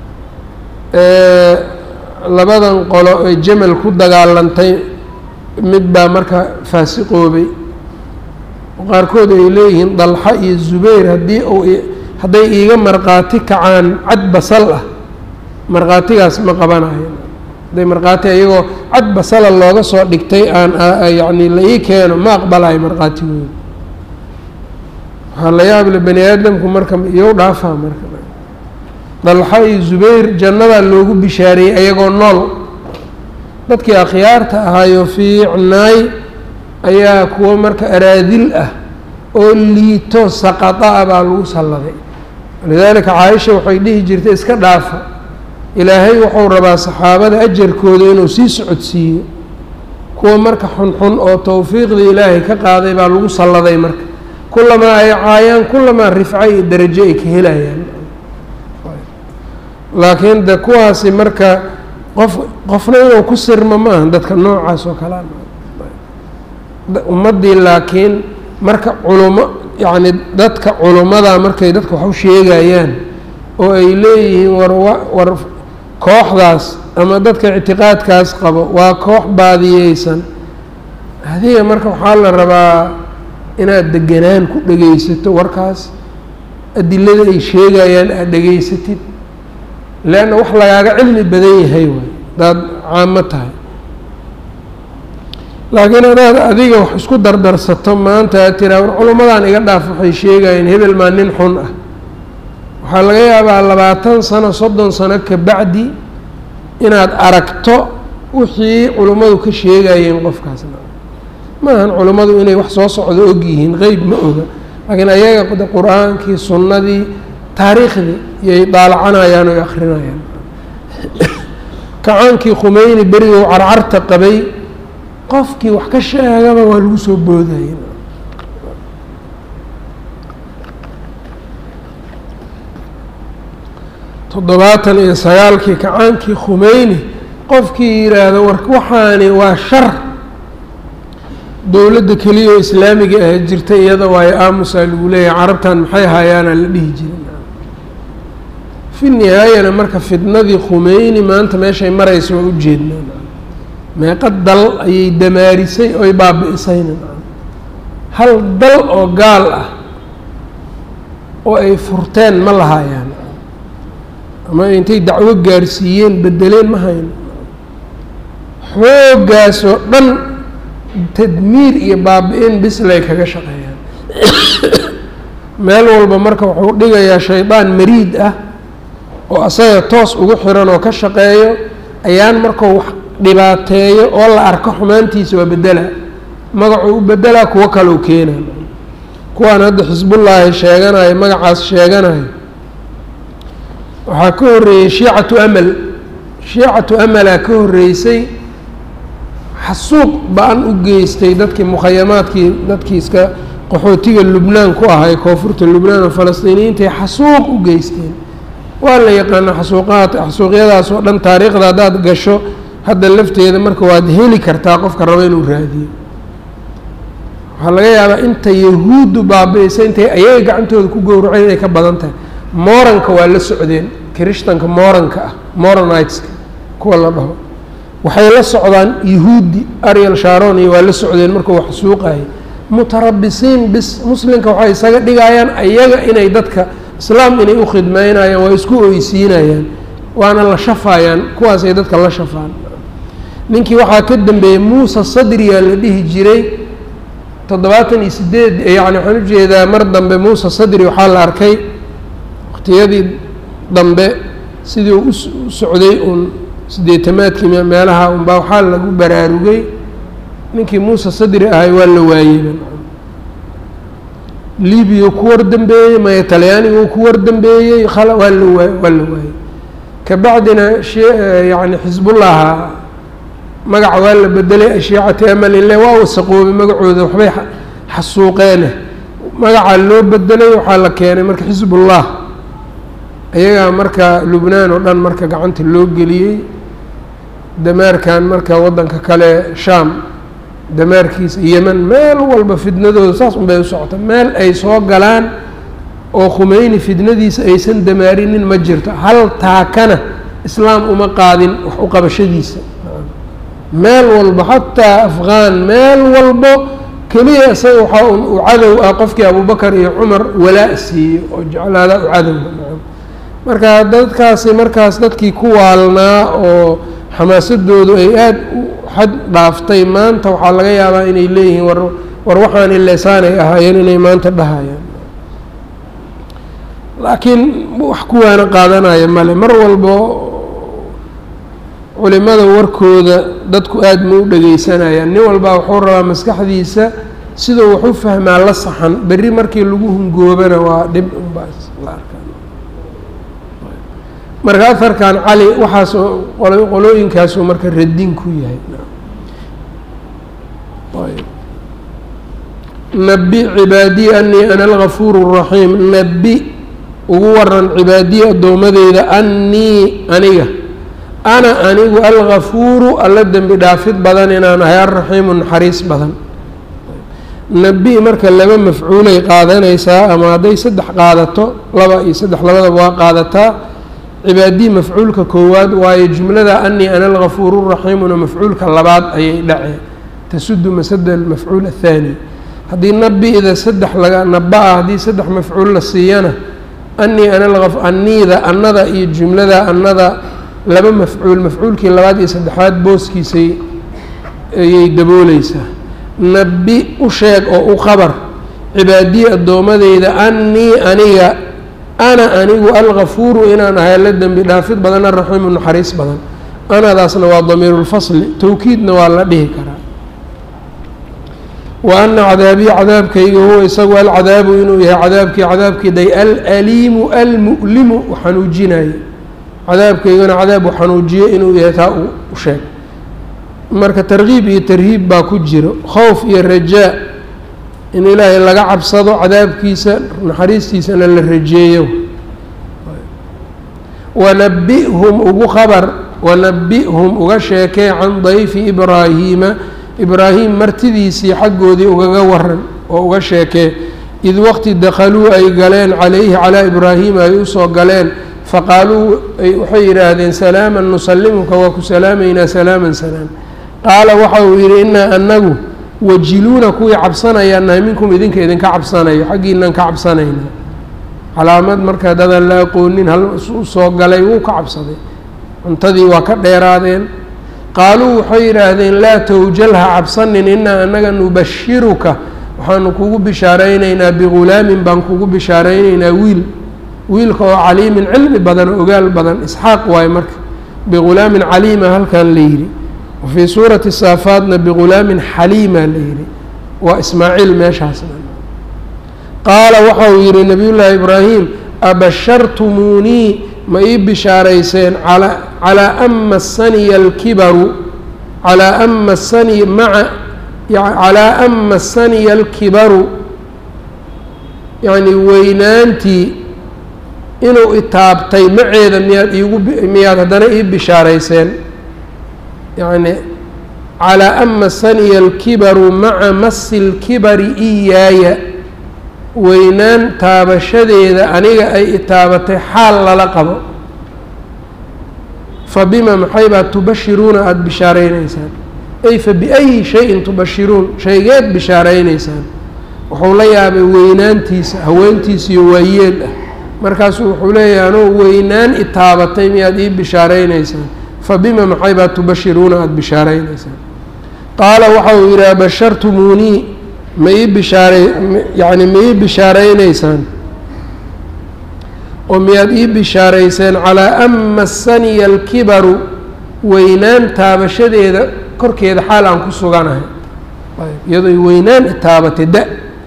A: labadan qolo ee jamal ku dagaalantay mid baa marka faasiqoobay qaarkood ay leeyihiin dalxa iyo zubayr haddii uu hadday iiga markhaati kacaan cad basal ah markhaatigaas ma qabanayo hadday markhaati iyagoo cad basala looga soo dhigtay aan yacni la ii keeno ma aqbalayo markhaatigooda waxaa la yaable bani aadamku marka iyow dhaafaa marka dalxa iyo zubayr jannadaa loogu bishaareeyey ayagoo nool dadkii akhyaarta ahaayo fiicnaay ayaa kuwo marka araadil ah oo liito saqata ah baa lagu salladay walidaalika caaisha waxay dhihi jirtay iska dhaafa ilaahay wuxuu rabaa saxaabada ajarkooda inuu sii socodsiiyo kuwa marka xunxun oo towfiiqda ilaahay ka qaaday baa lagu salladay marka kulamaa ay caayaan kulamaa rifco iyo darajo ay ka helayaan laakiin de kuwaasi marka qof qofna inuu ku sirmo ma aha dadka noocaas oo kalea ummaddii laakiin marka culumo yacni dadka culummada markay dadka wax u sheegayaan oo ay leeyihiin war war kooxdaas ama dadka ictiqaadkaas qabo waa koox baadiyeysan adiga marka waxaa la rabaa inaad deganaan ku dhegaysato warkaas adilada ay sheegayaan aada dhegaysatid leanna wax lagaaga cilmi badan yahay waay hadaad caamo tahay laakiin hadaad adiga wax isku dardarsato maanta aad tiraa war culummadaan iga dhaaf waxay sheegayeen hebel maa nin xun ah waxaa laga yaabaa labaatan sano soddon sano ka bacdi inaad aragto wixii culummadu ka sheegayeen qofkaasna maahan culummadu inay wax soo socdo og yihiin qeyb ma oga laakiin ayaga qur-aankii sunnadii taariikhdii iyay daalacanayaan oy akrinayaan kacaankii khumeyni berigou carcarta qabay qofkii wax ka sheegaba waa lagu soo boodayay toddobaatan iyo sagaalkii kacaankii khumeyni qofkii yidhaahdo war waxaani waa shar dowladda keliya oo islaamiga ah jirta iyada waayo aamusaa lagu leeyahay carabtan maxay hayaana la dhihi jirin fi nihaayana marka fidnadii khumeyni maanta meeshay maraysa waa ujeednaan meeqa dal ayay damaarisay oy baabi-isayna hal dal oo gaal ah oo ay furteen ma lahaayaan ama intay dacwo gaarsiiyeen bedeleen ma hayno xooggaas oo dhan tadmiir iyo baabi-in bislay kaga shaqeeyaan meel walba marka wuxuu dhigayaa shaydaan mariid ah oo asaga toos ugu xiran oo ka shaqeeyo ayaan markuu wax dhibaateeyo oo la arko xumaantiisa waa bedela magacuu u bedelaa kuwo kaleu keenay kuwaan hadda xisbullaahi sheeganayo magacaas sheeganayo waxaa ka horreeyey shiicatu amal shiicatu amalaa ka horreysay xasuuq ba-an u geystay dadkii mukhayamaadkii dadkii iska qaxootiga lubnaan ku ahay koonfurta lubnaan oo falastiiniyiintaay xasuuq u geysteen waa la yaqaana xasuuqaad xasuuqyadaas oo dhan taariikhda haddaad gasho hadda lafteeda marka waad heli kartaa qofka rabo inuu raadiyo waxaa laga yaabaa inta yahuuddu baabi-isa intay ayaga gacantooda ku gowraceen inay ka badan tahay moranka waa la socdeen kirishtanka moranka ah moroniteska kuwa la dhaho waxay la socdaan yahuudi ariel sharon iyo waa la socdeen markuu wax suuqayay mutarabisiin bis muslimka waxay isaga dhigayaan ayaga inay dadka islaam inay u khidmeynayaan waa isku oysiinayaan waana la shafayaan kuwaasay dadka la shafaan ninkii waxaa ka dambeeyey muuse sadriyaa la dhihi jiray toddobaatan iyo sideed yacni waxaan ujeedaa mar dambe muuse sadri waxaa la arkay waqtiyadii dambe sidii u u socday uun sideetamaadkii meelaha unbaa waxaa lagu baraarugay ninkii muuse sadri ahay waa la waayeyba libiya ku war dambeeyey maya talyaanigu ku war dambeeyey khala waa la waay waa la waayey kabacdina she yani xisbullaha magaca waa la bedelay ashiicati amal ile waa wasaqoobay magacooda waxbay xasuuqeene magacaa loo bedelay waxaa la keenay marka xisbullah ayagaa marka lubnaan oo dhan marka gacanta loo geliyey damaarkan marka waddanka kale shaam damaarkiisa yeman meel walba fidnadooda saas un bay u socota meel ay soo galaan oo khumeyni fidnadiisa aysan damaarinin ma jirto hal taakana islaam uma qaadin wax u qabashadiisa meel walba xataa afghaan meel walbo keliya isaga waxaa un u cadow ah qofkii abubakar iyo cumar walaa siiyey oo jeclaada u cadow marka dadkaasi markaas dadkii ku waalnaa oo xamaasadoodu ay aada u xad dhaaftay maanta waxaa laga yaabaa inay leeyihiin war war waxaan ileesaanay ahaayeen inay maanta dhahayaan laakiin wax kuwaana qaadanaya male mar walbo culimada warkooda dadku aada ma u dhegeysanayaan nin walbaa wuxuu rabaa maskaxdiisa siduu wax u fahmaa la saxan berri markii lagu hungoobana waa dhib unbaas la arkaa marka aharkan cali waxaas qolooyinkaasuu marka radin ku yahay nabi cibaadiyi anii ana algafuur الraxiim nabi ugu waran cibaadiyi addoomadeyda anii aniga ana anigu algafuuru alla dembi dhaafid badan inaan ahay alraxiimu naxariis badan nabi marka laba mafcuulay qaadanaysaa ama hadday saddex qaadato laba iyo saddex labadaba waa qaadataa cibaadiyi mafcuulka koowaad waayo jumlada anii ana algafuuru raxiimuna mafcuulka labaad ayay dhaceen tasudu masada almafcuul athaani haddii nabi-da saddex laga naba-a haddii saddex mafcuul la siiyana anii ana aniida annada iyo jumlada annada laba mafcuul mafcuulkii labaad iyo saddexaad booskiisay ayay dabooleysaa nabi u sheeg oo u qabar cibaadiyi addoomadeyda anii aniga ana anigu algafuuru inaan ahay alla dembi dhaafid badan araxiimu naxariis badan anadaasna waa damiirulfasli towkiidna waa la dhihi karaa wa ana cadaabii cadaabkayga huwa isagu alcadaabu inuu yahay cadaabkii cadaabkii day alaliimu almu'limu xanuujinaye cadaabkaygana cadaab u xanuujiye inuu yahay taa u sheeg marka tarkiib iyo tarhiib baa ku jiro khowf iyo rajaa in ilaahay laga cabsado cadaabkiisa naxariistiisana la rajeeyo wanabi-hum ugu khabar wanabi-hum uga sheekee can dayfi ibraahiima ibraahim martidiisii xaggoodii ugaga waran oo uga sheekee id waqti dakhaluu ay galeen calayhi calaa ibraahiima ay usoo galeen faqaaluu waxay yidhaahdeen salaaman nusalimuka waa ku salaamaynaa salaaman salaam qaala waxa uu yidhi inaa anagu wajiluuna kuwii cabsanayaan nahay minkum idinka idinka cabsanayo xaggiinaan ka cabsanaynaa calaamad marka dadaan la aqoonin hal usoo galay wuu ka cabsaday cuntadii waa ka dheeraadeen qaaluu waxay yidhaahdeen laa towjal ha cabsanin inaa anaga nubashiruka waxaanu kugu bishaaraynaynaa bigulaamin baan kugu bishaaraynaynaa wiil wiilka oo caliimin cilmi badan oo ogaal badan isxaaq waaye marka bigulaamin caliima halkan la yidhi wafii suurati saafaadna bigulaamin xaliima la yidhi waa ismaaciil meeshaasna qaala waxa uu yidhi nabiyullaahi ibraahim abashartumuunii ma ii bishaarayseen calaa an masaniya alkibaru calaa an masani maca calaa an masaniya alkibaru yacni weynaantii inuu itaabtay maceeda miyaad iigu miyaad haddana ii bishaarayseen yacni calaa an masaniya alkibaru maca masi lkibari iyaaya weynaan taabashadeeda aniga ay itaabatay xaal lala qabo fa bima maxay baad tubashiruuna aada bishaaraynaysaan ay fa biayi shayin tubashiruun shaygeed bishaaraynaysaan wuxuu la yaabay weynaantiisa haweentiisiyo waayeel ah markaasuu wuxuu leeyahay anuu weynaan itaabatay miyaad ii bishaaraynaysaan fa bima maxay baad tubashiruuna aada bishaaraynaysaan qaala waxa uu yidhi abashartumuunii ma ii bishaaray yacni ma ii bishaaraynaysaan oo miyaad ii bishaarayseen calaa an masaniya alkibaru weynaan taabashadeeda korkeeda xaal aan ku suganahay iyadooy weynaan itaabatay da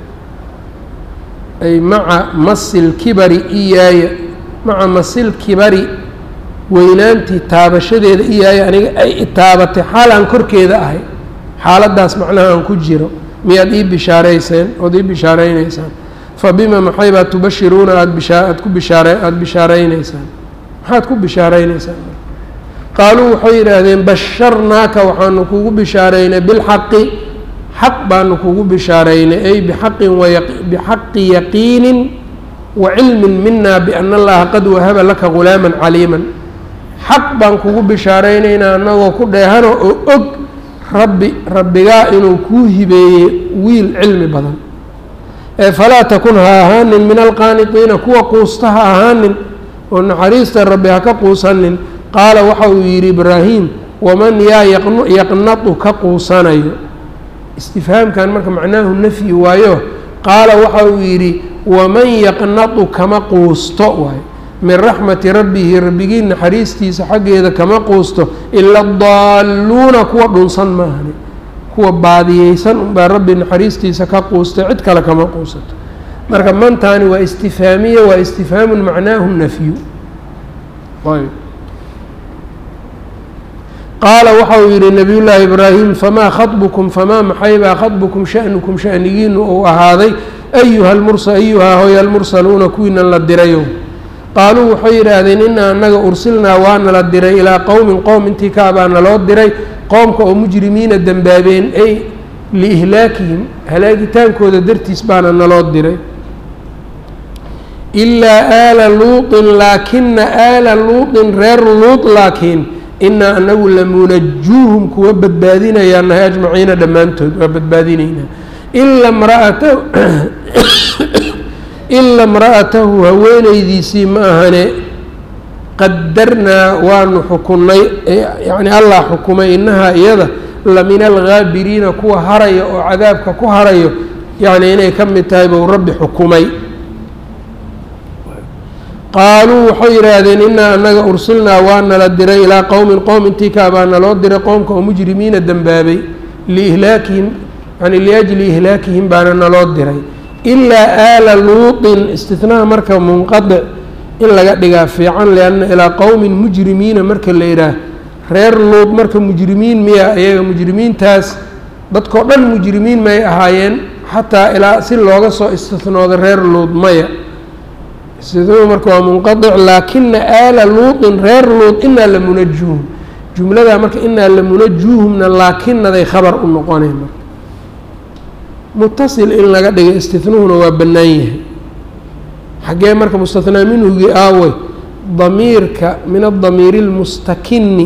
A: ay maca masi lkibari iyaaya maca masi lkibari weynaantii taabashadeeda iyaaya aniga ay itaabatay xaal aan korkeeda ahay xaaladdaas macnaha aan ku jiro miyaad ii bishaarayseen ood ii bishaaraynaysaan fa bima maxay baad tubashiruuna aada bishaa aad ku bishaara aada bishaaraynaysaan maxaad ku bishaaraynaysaan qaaluu waxay yidhaahdeen basharnaaka waxaanu kugu bishaaraynay bilxaqi xaq baanu kugu bishaaraynay ay bixaqin wabixaqi yaqiinin wa cilmin mina biana allaha qad wahaba laka gulaaman caliiman xaq baan kugu bishaaraynaynaa annagoo ku dheehano oo og rabbi rabbigaa inuu kuu hibeeyey wiil cilmi badan ee falaa takun ha ahaanin min alqaaniqiina kuwa quusta ha ahaanin oo naxariista rabbi ha ka quusanin qaala waxa uu yidhi ibraahim waman yaa yaqnatu ka quusanayo istifhaamkan marka macnaahu nafyi waayo qaala waxa uu yidhi waman yaqnatu kama quusto waayo min raxmati rabbihi rabbigii naxariistiisa xaggeeda kama quusto ila daalluuna kuwa dhunsan maahani kuwa baadiyeysan unbaa rabbi naxariistiisa ka quustay cid kale kama quusato marka mantaani waa istifhaamiya waa istifhaamun macnaahu nafyu ayb qaala waxa uu yihi nabiy llaahi ibraahim famaa khaطbukum famaa maxaybaa khaطbukum sha'nukum sha'nigiinu uu ahaaday ayuha lmursa ayuha hoy almursaluuna kuwiinan la dirayo qaaluu waxay yidhaahdeen inaa annaga ursilnaa waana la diray ilaa qowmin qowm intii kaabaa naloo diray qoomka oo mujrimiina dembaabeen ay liihlaakihim halaagitaankooda dartiis baana naloo diray ilaa aala luuطin laakina aala luuطin reer luuط laakiin inaa anagu lamunajuuhum kuwa badbaadinayaa nahay ajmaciina dhammaantood waa badbaadinaynaa ila mraatahu ila imra'atahu haweenaydiisii ma ahane qadarnaa waanu xukunnay yacni allah xukumay innahaa iyada la min alghaabiriina kuwa haraya oo cadaabka ku harayo yacni inay ka mid tahay buu rabbi xukumay qaaluu waxay yidhaahdeen inaa anaga ursilnaa waa nala diray ilaa qowmin qowm intii kaa baa naloo diray qowmka oo mujrimiina dembaabay liihlaakihim yani liajli ihlaakihim baana naloo diray ilaa aala luutin istinaha marka munqadic in laga dhigaa fiican lianna ilaa qowmin mujrimiina marka la yidhaah reer luud marka mujrimiin miya iyaga mujrimiintaas dadkao dhan mujrimiin may ahaayeen xataa ilaa si looga soo istinooda reer luud maya istinuhu marka waa munqadic laakina aala luutin reer luud inaa la munajuuhum jumladaa marka inaa la munajuuhumna laakinaday khabar u noqoneen marka mutasil in laga dhiga istinuhuna waa bannaan yahay xaggee marka mustathnaa minhugii aawey damiirka min adamiiri اlmustakini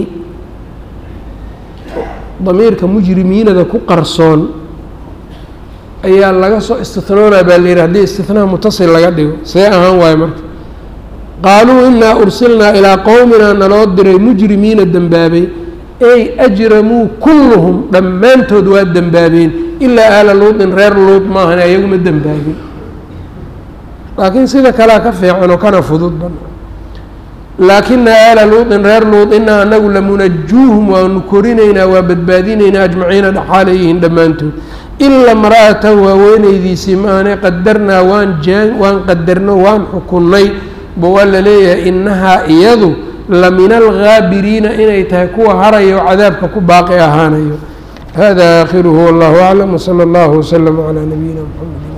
A: damiirka mujrimiinada ku qarsoon ayaa laga soo istinoonaa baa la yihi haddii istinaha mutasil laga dhigo see ahaan waayo marka qaaluu inaa ursilnaa ilaa qowminaa naloo diray mujrimiina dembaabay ey ajramuu kulluhum dhammaantood waa dembaabeen ilaa aala luudin reer luud maahan ayaguma dembaabin laakiin sida kalea ka fiican oo kana fudud ban laakina aala luudin reer luud inaa anagu lamunajuuhum waanu korinaynaa waa badbaadinaynaa ajmaciina dhaxaalayihiin dhammaantood ila mra'atahu haweenaydiisii maahane qadarnaa waan jaan waan qadarno waan xukunnay ba waa la leeyahay inahaa iyadu la min algaabiriina inay tahay kuwa harayo oo cadaabka ku baaqi ahaanayo hada aakhiruhu wallahu aclam wsala allahu wslama calaa nabiyina mxamedi